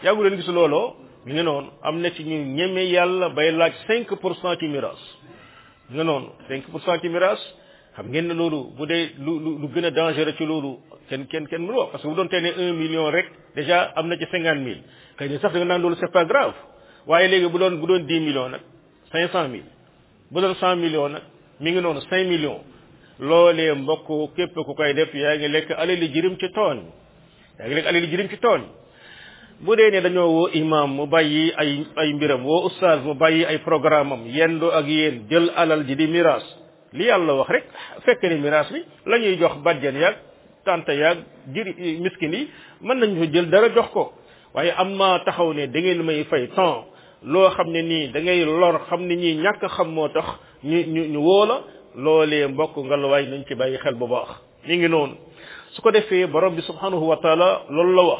yàggu leen gis looloo mi ngi noonu am na ci ñu ñeme yàlla bay laaj cinq pour cent ci miraas mi ngi noonu cinq pour cent ci miraas xam ngeen ne loolu bu dee lu lu lu gën a dangereux ci loolu kenn kenn kenn mënu wax parce que bu doon tee ne un million rek déjà am na ci cinquante mille kay ni sax da nga naan loolu c'est pas grave waaye léegi bu doon bu doon dix millions nag cinq cent mille bu doon cent millions nag mi ngi noonu cinq millions loolee mbokk képp ku koy def yaa ngi lekk alali jirim ci tooñ yaa ngi lekk alali jirim ci tooñ bu dee ne dañoo woo imam mu bàyyi ay ay mbiram woo oustaz mu bàyyi ay programme am yendo ak yéen jël alal ji di miraas li yàlla wax rek fekk ni miraas bi la ñuy jox bàjjen yaag tante yaag jiri miskin yi mën nañ fa jël dara jox ko waaye am ma taxaw ne da ngeen may fay temps loo xam ne nii da ngay lor xam ne ñii ñàkk xam moo tax ñu ñu ñu woo la loolee mbokk ngalawaay nañ ci bàyyi xel bu baax mi ngi noonu su ko defee borom bi subhanahu wa taala loolu la wax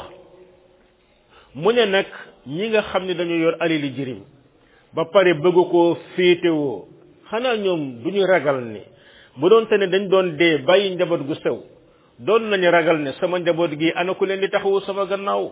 mu ne nag ñi nga xam ne dañu yor alali jirim ba pare bëgg koo féetewoo xanaa ñoom du ñu ragal ni bu doon te ne dañ doon dee bàyyi njaboot gu sew doon nañu ragal ne sama njaboot gi ana ku leen di taxawu sama gannaaw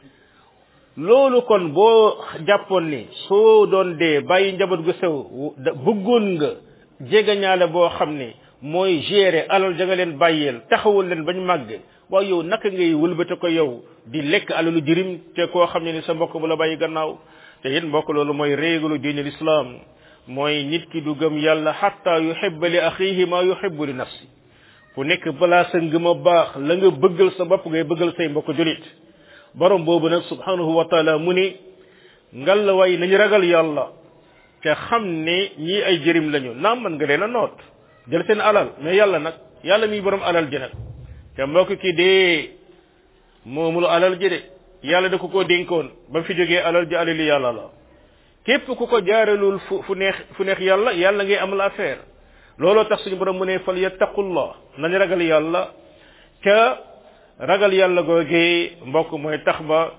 loolu kon boo jàppoon ni soo doon dee bàyyi njaboot gu sew bëggoon nga jegeñaale boo xam ne mooy gérer alal ja nga leen bàyyeel taxawul leen bañ màgg waaye yow naka ngay wëlbate ko yow di lekk alalu jirim te koo xam ne ni sa mbokk bu la bàyyi gannaaw te it mbokk loolu mooy réeglu diine l'islam mooy nit ki du gëm yàlla xatta yuhibba li axihi ma yuhibbu li nafsi ku nekk balaa sa ngëm a baax la nga bëggal sa bopp ngay bëggal say mbokk julit borom boobu nag subhanahu wa taala mu ni ngal la way nañu ragal yàlla te xam ne ñii ay jërim lañu naam man nga leen a noot jël seen alal mais yàlla nag yàlla mi borom alal ji nag te mbokk ki dee moomul alal ji de yàlla da ko koo dénkoon ba fi jógee alal ji alali yàlla la képp ku ko jaaralul fu fu neex fu neex yàlla yàlla ngay amal affaire looloo tax suñu borom mu ne fal yattaqullah nañu ragal yàlla ca ragal yàlla googee mbokk mooy tax ba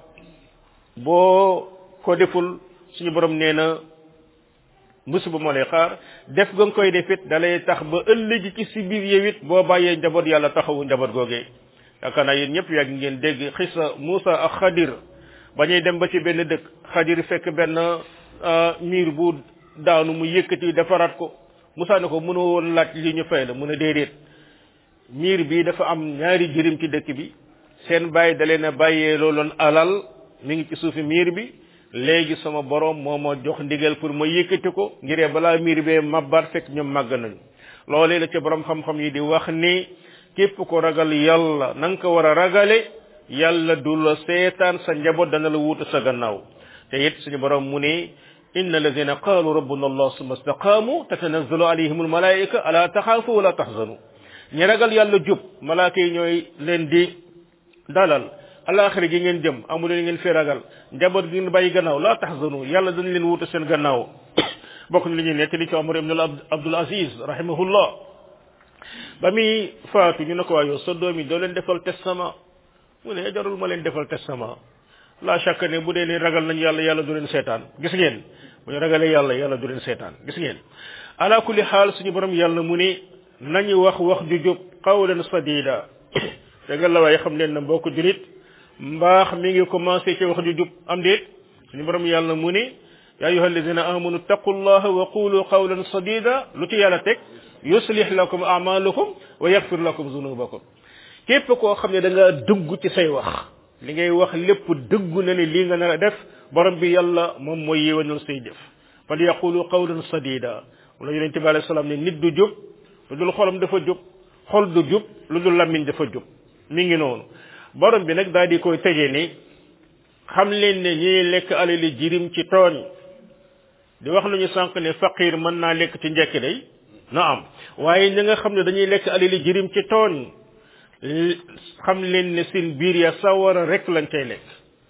boo ko deful suñu borom nee na musiba moo lay xaar def ga nga koy defit dalay tax ba ëllëg ci si biir yow it boo bàyyee njaboot yàlla taxawu njaboot googee yaakaar naa yéen ñëpp yàgg ngeen dégg xisa Muusa ak Xadir ba ñuy dem ba ci benn dëkk Xadir fekk benn miir bu daanu mu yëkkati defaraat ko Muusa ne ko mënoo woon laaj li ñu fay la mu ne déedéet miir bi dafa am ñaari jërim ci dëkk bi seen bàyyi da leen a bàyyee looloon alal mi ngi ci suufi miir bi léegi sama borom moo ma jox ndigal pour ma yëkkati ko ngiree balaa miir bee mabbaat fekk ñoom màgg nañu loolee la ci borom xam-xam yi di wax ni képp ko ragal yàlla na nga ko war a ragale yàlla du la seetaan sa njaboot dana la wuutu sa gannaaw te it suñu borom mu ne inna alladina qaalu rabbuna allah summa istaqaamu tatanazzalu alayhim almalaika ala taxaafu wala taxzanu ñi ragal yàlla jub malaaka yi ñooy leen di dalal alaxira gi ngeen jëm amu leen ngeen fi ragal njaboot gi ngeen bàyyi gannaaw la taxzanu yàlla dañ leen wuutu seen gannaaw bokk na li ñuy nettali ci Omar ibn Abdul Aziz rahimahullah ba muy faatu ñu ne ko waa yow sa doom yi doo leen defal testament mu ne jarul ma leen defal testament la chaque ne bu dee ni ragal nañ yàlla yàlla du leen seetaan gis ngeen bu ñu ragalee yàlla yàlla du leen seetaan gis ngeen ala kulli xaal suñu borom yàlla mu ne nañu wax wax ju jub qawlan sadida te nga la waaye xam leen na mbokk julit mbaax mi ngi commencé ci wax ju jub am déet suñu borom yàlla mu ne ya ayuha alladina amanu taqullaha wa qulu qawlan sadida lu ci yàlla teg yuslih lakum amalukum wa yaghfir lakum zunubakum képp koo xam ne da nga dëggu ci say wax li ngay wax lépp dëggu na ne lii nga nar a def borom bi yàlla moom mooy yéwanal say jëf fal yaqulu qawlan sadida wala yonente bi alayhi salaam ne nit du jub lu dul xolam dafa jub xol du jub lu dul lammiñ dafa jub mi ngi noonu borom bi nag daal di koy tëjee ni xam leen ne ñiy lekk alali jirim ci tooñ di wax nañu sànq ne faqir mën naa lekk ci njekk day na am waaye ñi nga xam ne dañuy lekk alali jirim ci tooñ xam leen ne seen biir ya sawara rek lañ cay lekk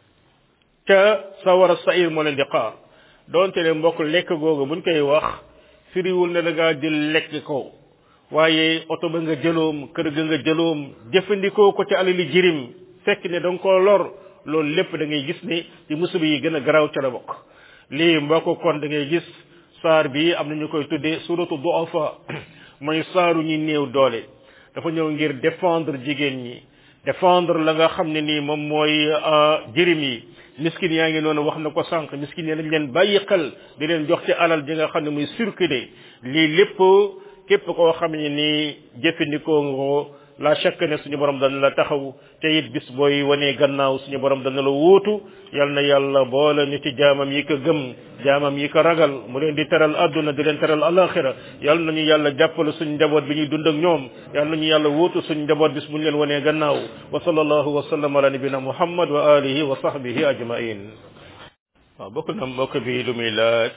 ca sawara sair moo leen di xaar doonte ne mbokk lekk googu buñ koy wax firiwul ne da ngaa jël lekk ko waaye oto ba nga jëloom kër ga nga jëloom jëfandikoo ko ci alali jirim fekk ne da nga koo lor loolu lépp da ngay gis ne ci musiba yi gën a garaaw ca la bokk lii mbokk kon da ngay gis saar bi am na ñu koy tuddee suratu duafa mooy saaru ñi néew doole dafa ñëw ngir défendre jigéen ñi défendre la nga xam ne nii moom mooy jirim yi miskin yaa ngi noonu wax na ko sànq miskin yi nañ leen bàyyi xel di leen jox ci alal ji nga xam ne muy circuler lii lépp képp koo xam ne nii jëfandikoo nga la chaque ne suñu borom dana la taxaw te it bis booy wanee gannaaw suñu borom dana la wuutu yal na yàlla boole ñu ci jaamam yi ko gëm jaamam yi ko ragal mu leen di teral àdduna di leen teral alaxira yal nañu yàlla jàppale suñu njaboot bi ñuy dund ak ñoom yal nañu yàlla wuutu suñu njaboot bis bu ñu leen wanee gannaaw wa sallallahu wa sallam ala nabina muhammad wa alihi wa sahbihi ajmain waaw bokk na mbokk bi lu muy laaj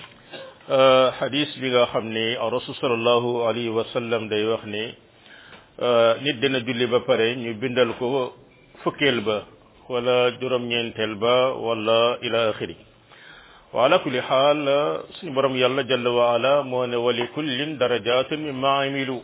hadis bi nga xam ne rasul sallallahu alayhi wa sallam day wax ne nit dina julli ba pare ñu bindal ko fukkeel ba wala juróom-ñeenteel ba wala ila axiri wa ala kulli xaal suñu borom yàlla jalla wa ala moo ne wali kullin darajatun mimma amilu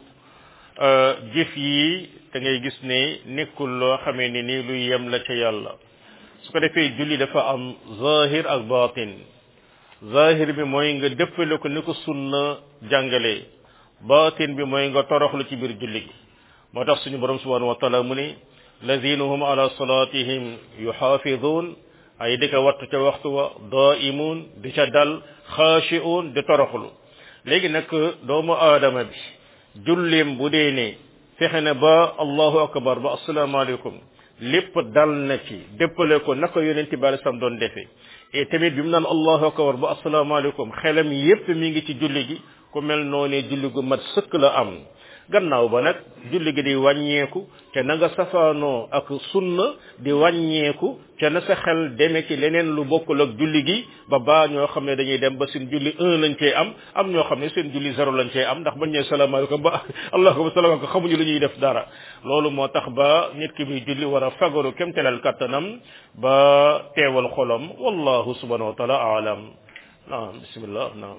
jëf yi da ngay gis ne nekkul loo xamee ne ni luy yem la ca yàlla su ko defee julli dafa am zahir ak batin zahir bi mooy nga dëppale ko ni ko sunna jàngale batin bi mooy nga toroxlu ci biir julli gi moo tax suñu borom subhanahu wa taala mu ne lazina hum ala salatihim yuxaafidun ay di ko wattu ca waxtu wa daimun di ca dal xaashiun di toroxlu léegi nag doomu aadama bi jullim bu dee ne fexe na ba allahu akbar ba asalaamaaleykum lépp dal na ci déppale ko naka yonent bi alei salaam doon defee et tamit bi mu naan allahu akbar ba asalaamaaleykum xelam yépp mi ngi ci julli gi ku mel noonee julli gu mat sëkk la am gannaaw ba nag julli gi di wàññeeku te na nga safaanoo ak sunna di wàññeeku te na sa xel deme ci leneen lu bokkul ak julli gi ba baa ñoo xam ne dañuy dem ba seen julli un lañ cee am am ñoo xam ne seen julli zéro lañ cee am ndax bañ ñee salaamaaleykum ba allahuma salaamaaleykum xamuñu lu ñuy def dara loolu moo tax ba nit ki muy julli war a fagaru kemtelal kattanam ba teewal xolam wallahu subhanahu wa taala aalam naam bismillah naam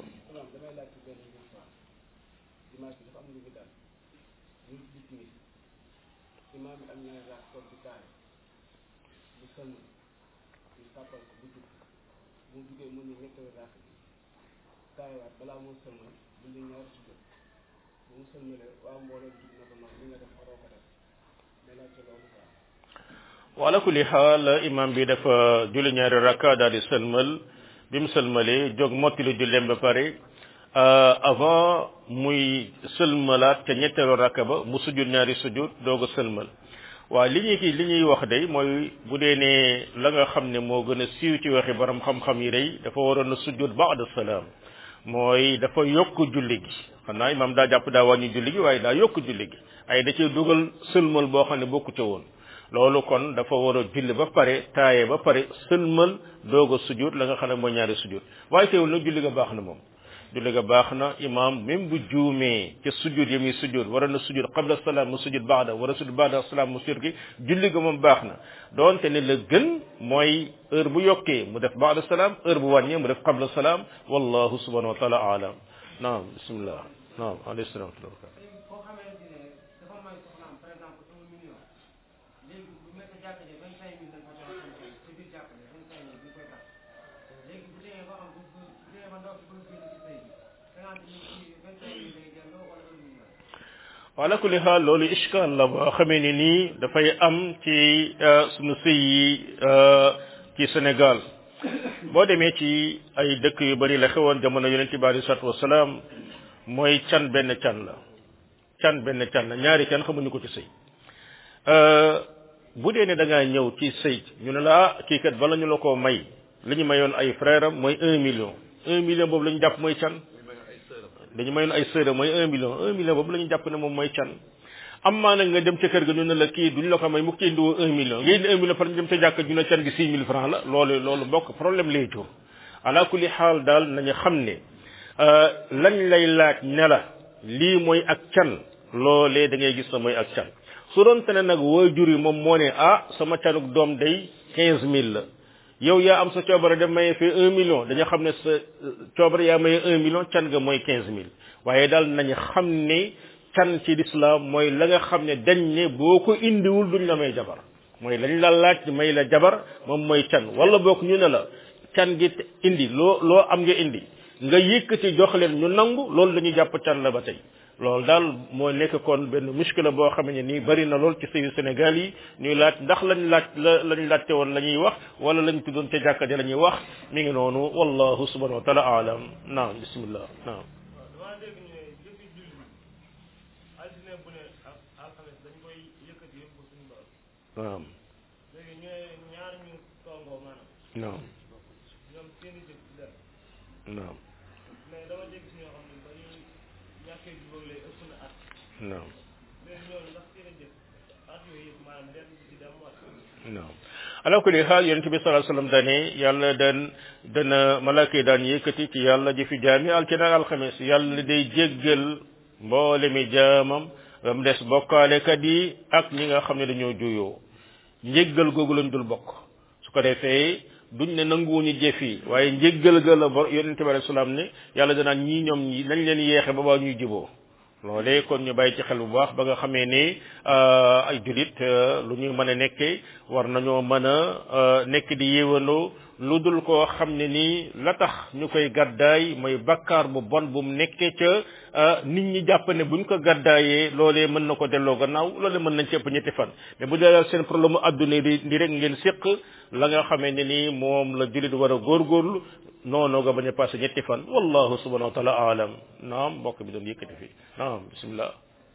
imaam bi am ñaari raak toog di taare bu sëlmal ñu sàppal ko bu jub mu jugee mu ne ñetteelu raak bi taarewaat balaa moo sëlmal julli ñaari sujjóot bu mu sëlmalee waa mbooloo jub na ko noonu li nga def waroo ko def mais laajte loolu quoi wala kulli xaal imam bi dafa julli ñaari rakka daal di sëlmal bi mu sëlmalee jóg mottali julleem ba pare avant muy sëlmalaat ca ñetteelu rakka ba mu sujjud ñaari sujjud doog a sëlmal waaw li ñuy kii li ñuy wax day mooy bu dee ne la nga xam ne moo gën a siiw ci waxi borom xam-xam yi day dafa waroon a sujjud ba'da salaam mooy dafa yokk julli gi xanaa imam daa jàpp daa wàññi julli gi waaye daa yokk julli gi ay da cee dugal sëlmal boo xam ne bokku ca woon loolu kon dafa war a julli ba pare taaye ba pare sëlmal doog a sujjud la nga xam ne mooy ñaari sujjud waaye teewul nag julli ga baax na moom julli ga baax na imam même bu juumee ca sujud yi muy sujud war na sujud qabla salaam mu sujud baada war a sujud baada salaam mu sujud gi julli ga moom baax na doonte ne la gën mooy heure bu yokkee mu def baada salaam heure bu wàññee mu def qabla salaam wallahu subhanahu wa taala alam naam bismillah naam alayhi salaam wa rahmatullah koo xamante ne dafa may soxnaam par exemple un million léegi bu nekk jàkka ji vingt cinq mille dañ ko jox ci biir jàkka ji vingt cinq mille bi koy tax léegi bu demee ba am bu bu demee ba ndaw si bëgg génn ci sëy bi cinquante mille ci vingt cinq mille lay delloo wala un million ala kulli xaal loolu ishkaal la boo xamee ni nii dafay am ci sunu sëy yi ci Sénégal boo demee ci ay dëkk yu bari la xewoon jamono yonent bi alei salatu wasalaam mooy can benn can la can benn can la ñaari can xamuñu ko ci sëy bu dee ne da ngaa ñëw ci sëy ñu ne la ah kii kat bala ñu la koo may li ñu mayoon ay frère am mooy un million un million boobu la ñu jàpp mooy can dañu mayoon ay sœur mooy un million un million boobu la ñu jàpp ne moom mooy can am maa nag nga dem ca kër ga ñu ne la kii duñ la ko may mu ci indiwoo un million nga indi un million par ñu dem ca jàkk ñu ne can gi six mille francs la loolu loolu bokk problème lay jur ala kulli xaal daal nañu xam ne lañ lay laaj ne la lii mooy ak can loolee da ngay gis na mooy ak can su doon te ne nag waajur yi moom moo ne ah sama canuk doom day quinze mille la yow yaa am sa coobare dem maye fee un million dañu xam ne sa coobare yaa maye un million can ga mooy quinze mille waaye daal nañu xam ne can ci lislaam mooy la nga xam ne dañ ne boo ko indiwul duñ la may jabar mooy lañ la laaj may la jabar moom mooy can wala boog ñu ne la can gi indi loo loo am nga indi nga yëkkati jox leen ñu nangu loolu dañuy jàpp can la ba tey loolu daal moo nekk kon benn muskila boo xam ne nii bari na lool ci sëyu Sénégal yi ñuy laaj ndax lañ laaj la lañ laajte woon la ñuy wax wala lañ tuddoon ca jàkka ja la ñuy wax mi ngi noonu wallahu subhanahu wa taala alam naam bismillah naam dama dégg ñu ne jëfi julli altine bu ne ak alxames dañ koy yëkkati yëpp suñu borom naam léegi ñu ne ñaar ñu tongoo maanaam naam ñoom seeni jëf ci dem naam mais dama dégg si ñoo xam ne ba ñu ñàkkee jubóog lay ëpp na at naam léegi ñooñu ndax seeni jëf at yooyu yëpp maanaam lenn du ci dem wala naam ala kulli xaal yonente bi sallallahu alayhi wasallam dane yàlla dan dana malaaka yi daan yëkkati ci yàlla jëfi jaami altine ak alxames yàlla day jéggal mboole mi jaamam ba mu des bokkaalekat yi ak ñi nga xam ne dañoo juyoo njéggal googu lañ dul bokk su ko defee duñ ne nanguwuñu jëf yi waaye njéggal ga la bo yonente bi alayhi salaam ne yàlla danaan ñii ñoom ñi nañ leen yeexe ba baa ñuy juboo loolee kon ñu bàyyi ci xel bu baax ba nga xamee ni ay julit lu ñu mën a nekkee war nañoo mën a nekk di yéwanoo lu dul koo xam ne nii la tax ñu koy gàddaay mooy bakkaar bu bon bu mu nekkee ca nit ñi jàpp ne buñ ko gàddaayee loolee mën na ko delloo gannaaw loolee mën nañ ci ëpp ñetti fan mais bu dee seen problème mu adduna di di rek ngeen séq la nga xamee ne nii moom la julit war a góorgóorlu noonu nga bañ a passé ñetti fan wallahu subhanahu wa taala alam naam mbokk bi doon yëkkati fii naam bismillah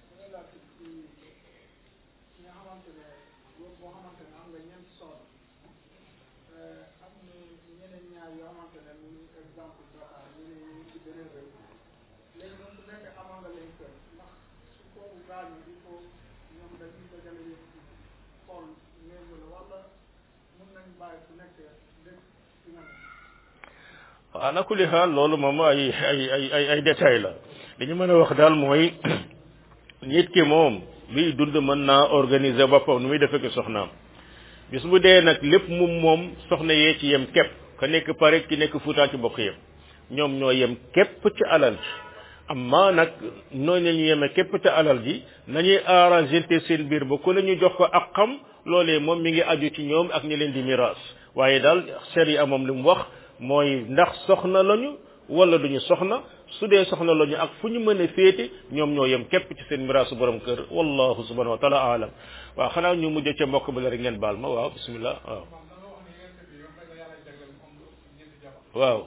ala kulli xaal loolu moom ay ay ay ay ay détail la li ñu mën a wax daal mooy nit ki moom biy dund mën naa organiser boppam nu muy defee ko soxnaam bis bu dee nag lépp moom moom soxna yee ci yem képp ka nekk pare ki nekk fuutaa ci bokk yem ñoom ñoo yem képp ci alal ji amma nag noonu la ñu yeme képp ci alal ji nañuy arranger seen biir ba ku ne ñu jox ko ak xam loolee moom mi ngi aju ci ñoom ak ñi leen di miraas waaye daal sharia moom li mu wax mooy ndax soxna lañu wala duñu soxna su dee soxna lañu ak fu ñu mën a féete ñoom ñoo yem képp ci seen miraasu borom kër wallahu subhanahu wa taala alam waaw xanaa ñu mujj ca mbokk bi la rek ngeen baal ma waaw bismillah waaw waaw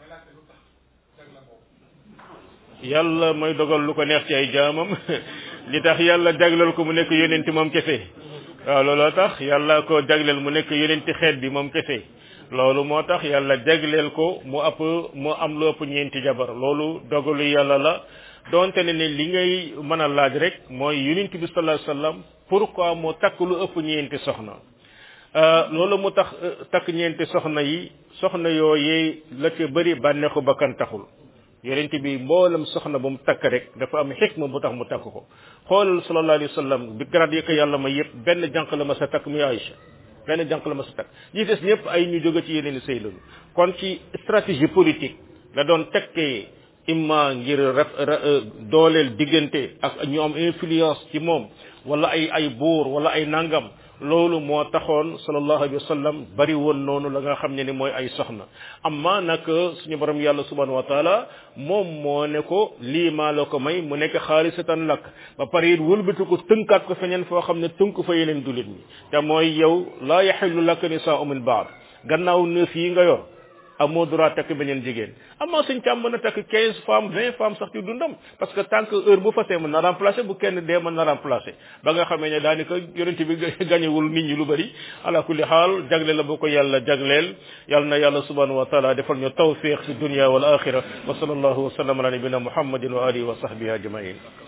yàlla mooy dogal lu ko neex ci ay jaamam li tax yàlla jagleel ko mu nekk yonenti moom kese waaw looloo tax yàlla ko jagleel mu nekk yonenti xeet bi moom kese loolu moo tax yàlla jagleel ko mu ëpp mu am lu ëpp ñeenti jabar loolu dogalu yàlla la donte ne ne li ngay mën a laaj rek mooy yonent bi sallallahu alayhi wasallam pourquoi mu takk lu ëpp ñeenti soxna loolu mu tax takk ñeenti soxna yi soxna yooyee la ca bëri bànneexu bakkan taxul yonent bi mboolem soxna bu mu takk rek dafa am xikma bu tax mu takk ko xoolal sallallahu alayhi wasallam bi grade yi ko yàlla ma yëpp benn jànq la ma sa takk muy Aïcha benn jànq la ma sa takk ñi des ñëpp ay ñu jóge ci yeneen i sëy lañu kon ci stratégie politique la doon tekkee imma ngir ref dooleel diggante ak ñu am influence ci moom wala ay ay buur wala ay nangam loolu moo taxoon sallallahu alayhi wa sallam bari woon noonu la nga xam ne ni mooy ay soxna amma nag suñu borom yàlla subhanahu wa taala moom moo ne ko lii maa la ko may mu nekk xaalisatan lakk ba pare it wëlbati ko tënkaat ko feneen foo xam ne tënk fa yeneen dulit ñi te mooy yow laa yaxillu laka nisaa'u min baad gannaaw neuf yi nga yor amoo droit takk beneen jigéen amaa suñ càmm mën a takk quinze femmes vingt femmes sax ci dundam parce que tant que heure bu fasee mën na remplacer bu kenn dee mën na remplacer ba nga xamee ne daanaka yonent bi gañewul nit ñi lu bari ala kulli xaal jagle la bu ko yàlla jagleel yàlla na yàlla subhanahu wa taala defal ñu tawfiq fi dunya wal axira wa sallallahu wa sallam ala nabina muhammadin wa alihi wa sahbihi ajmain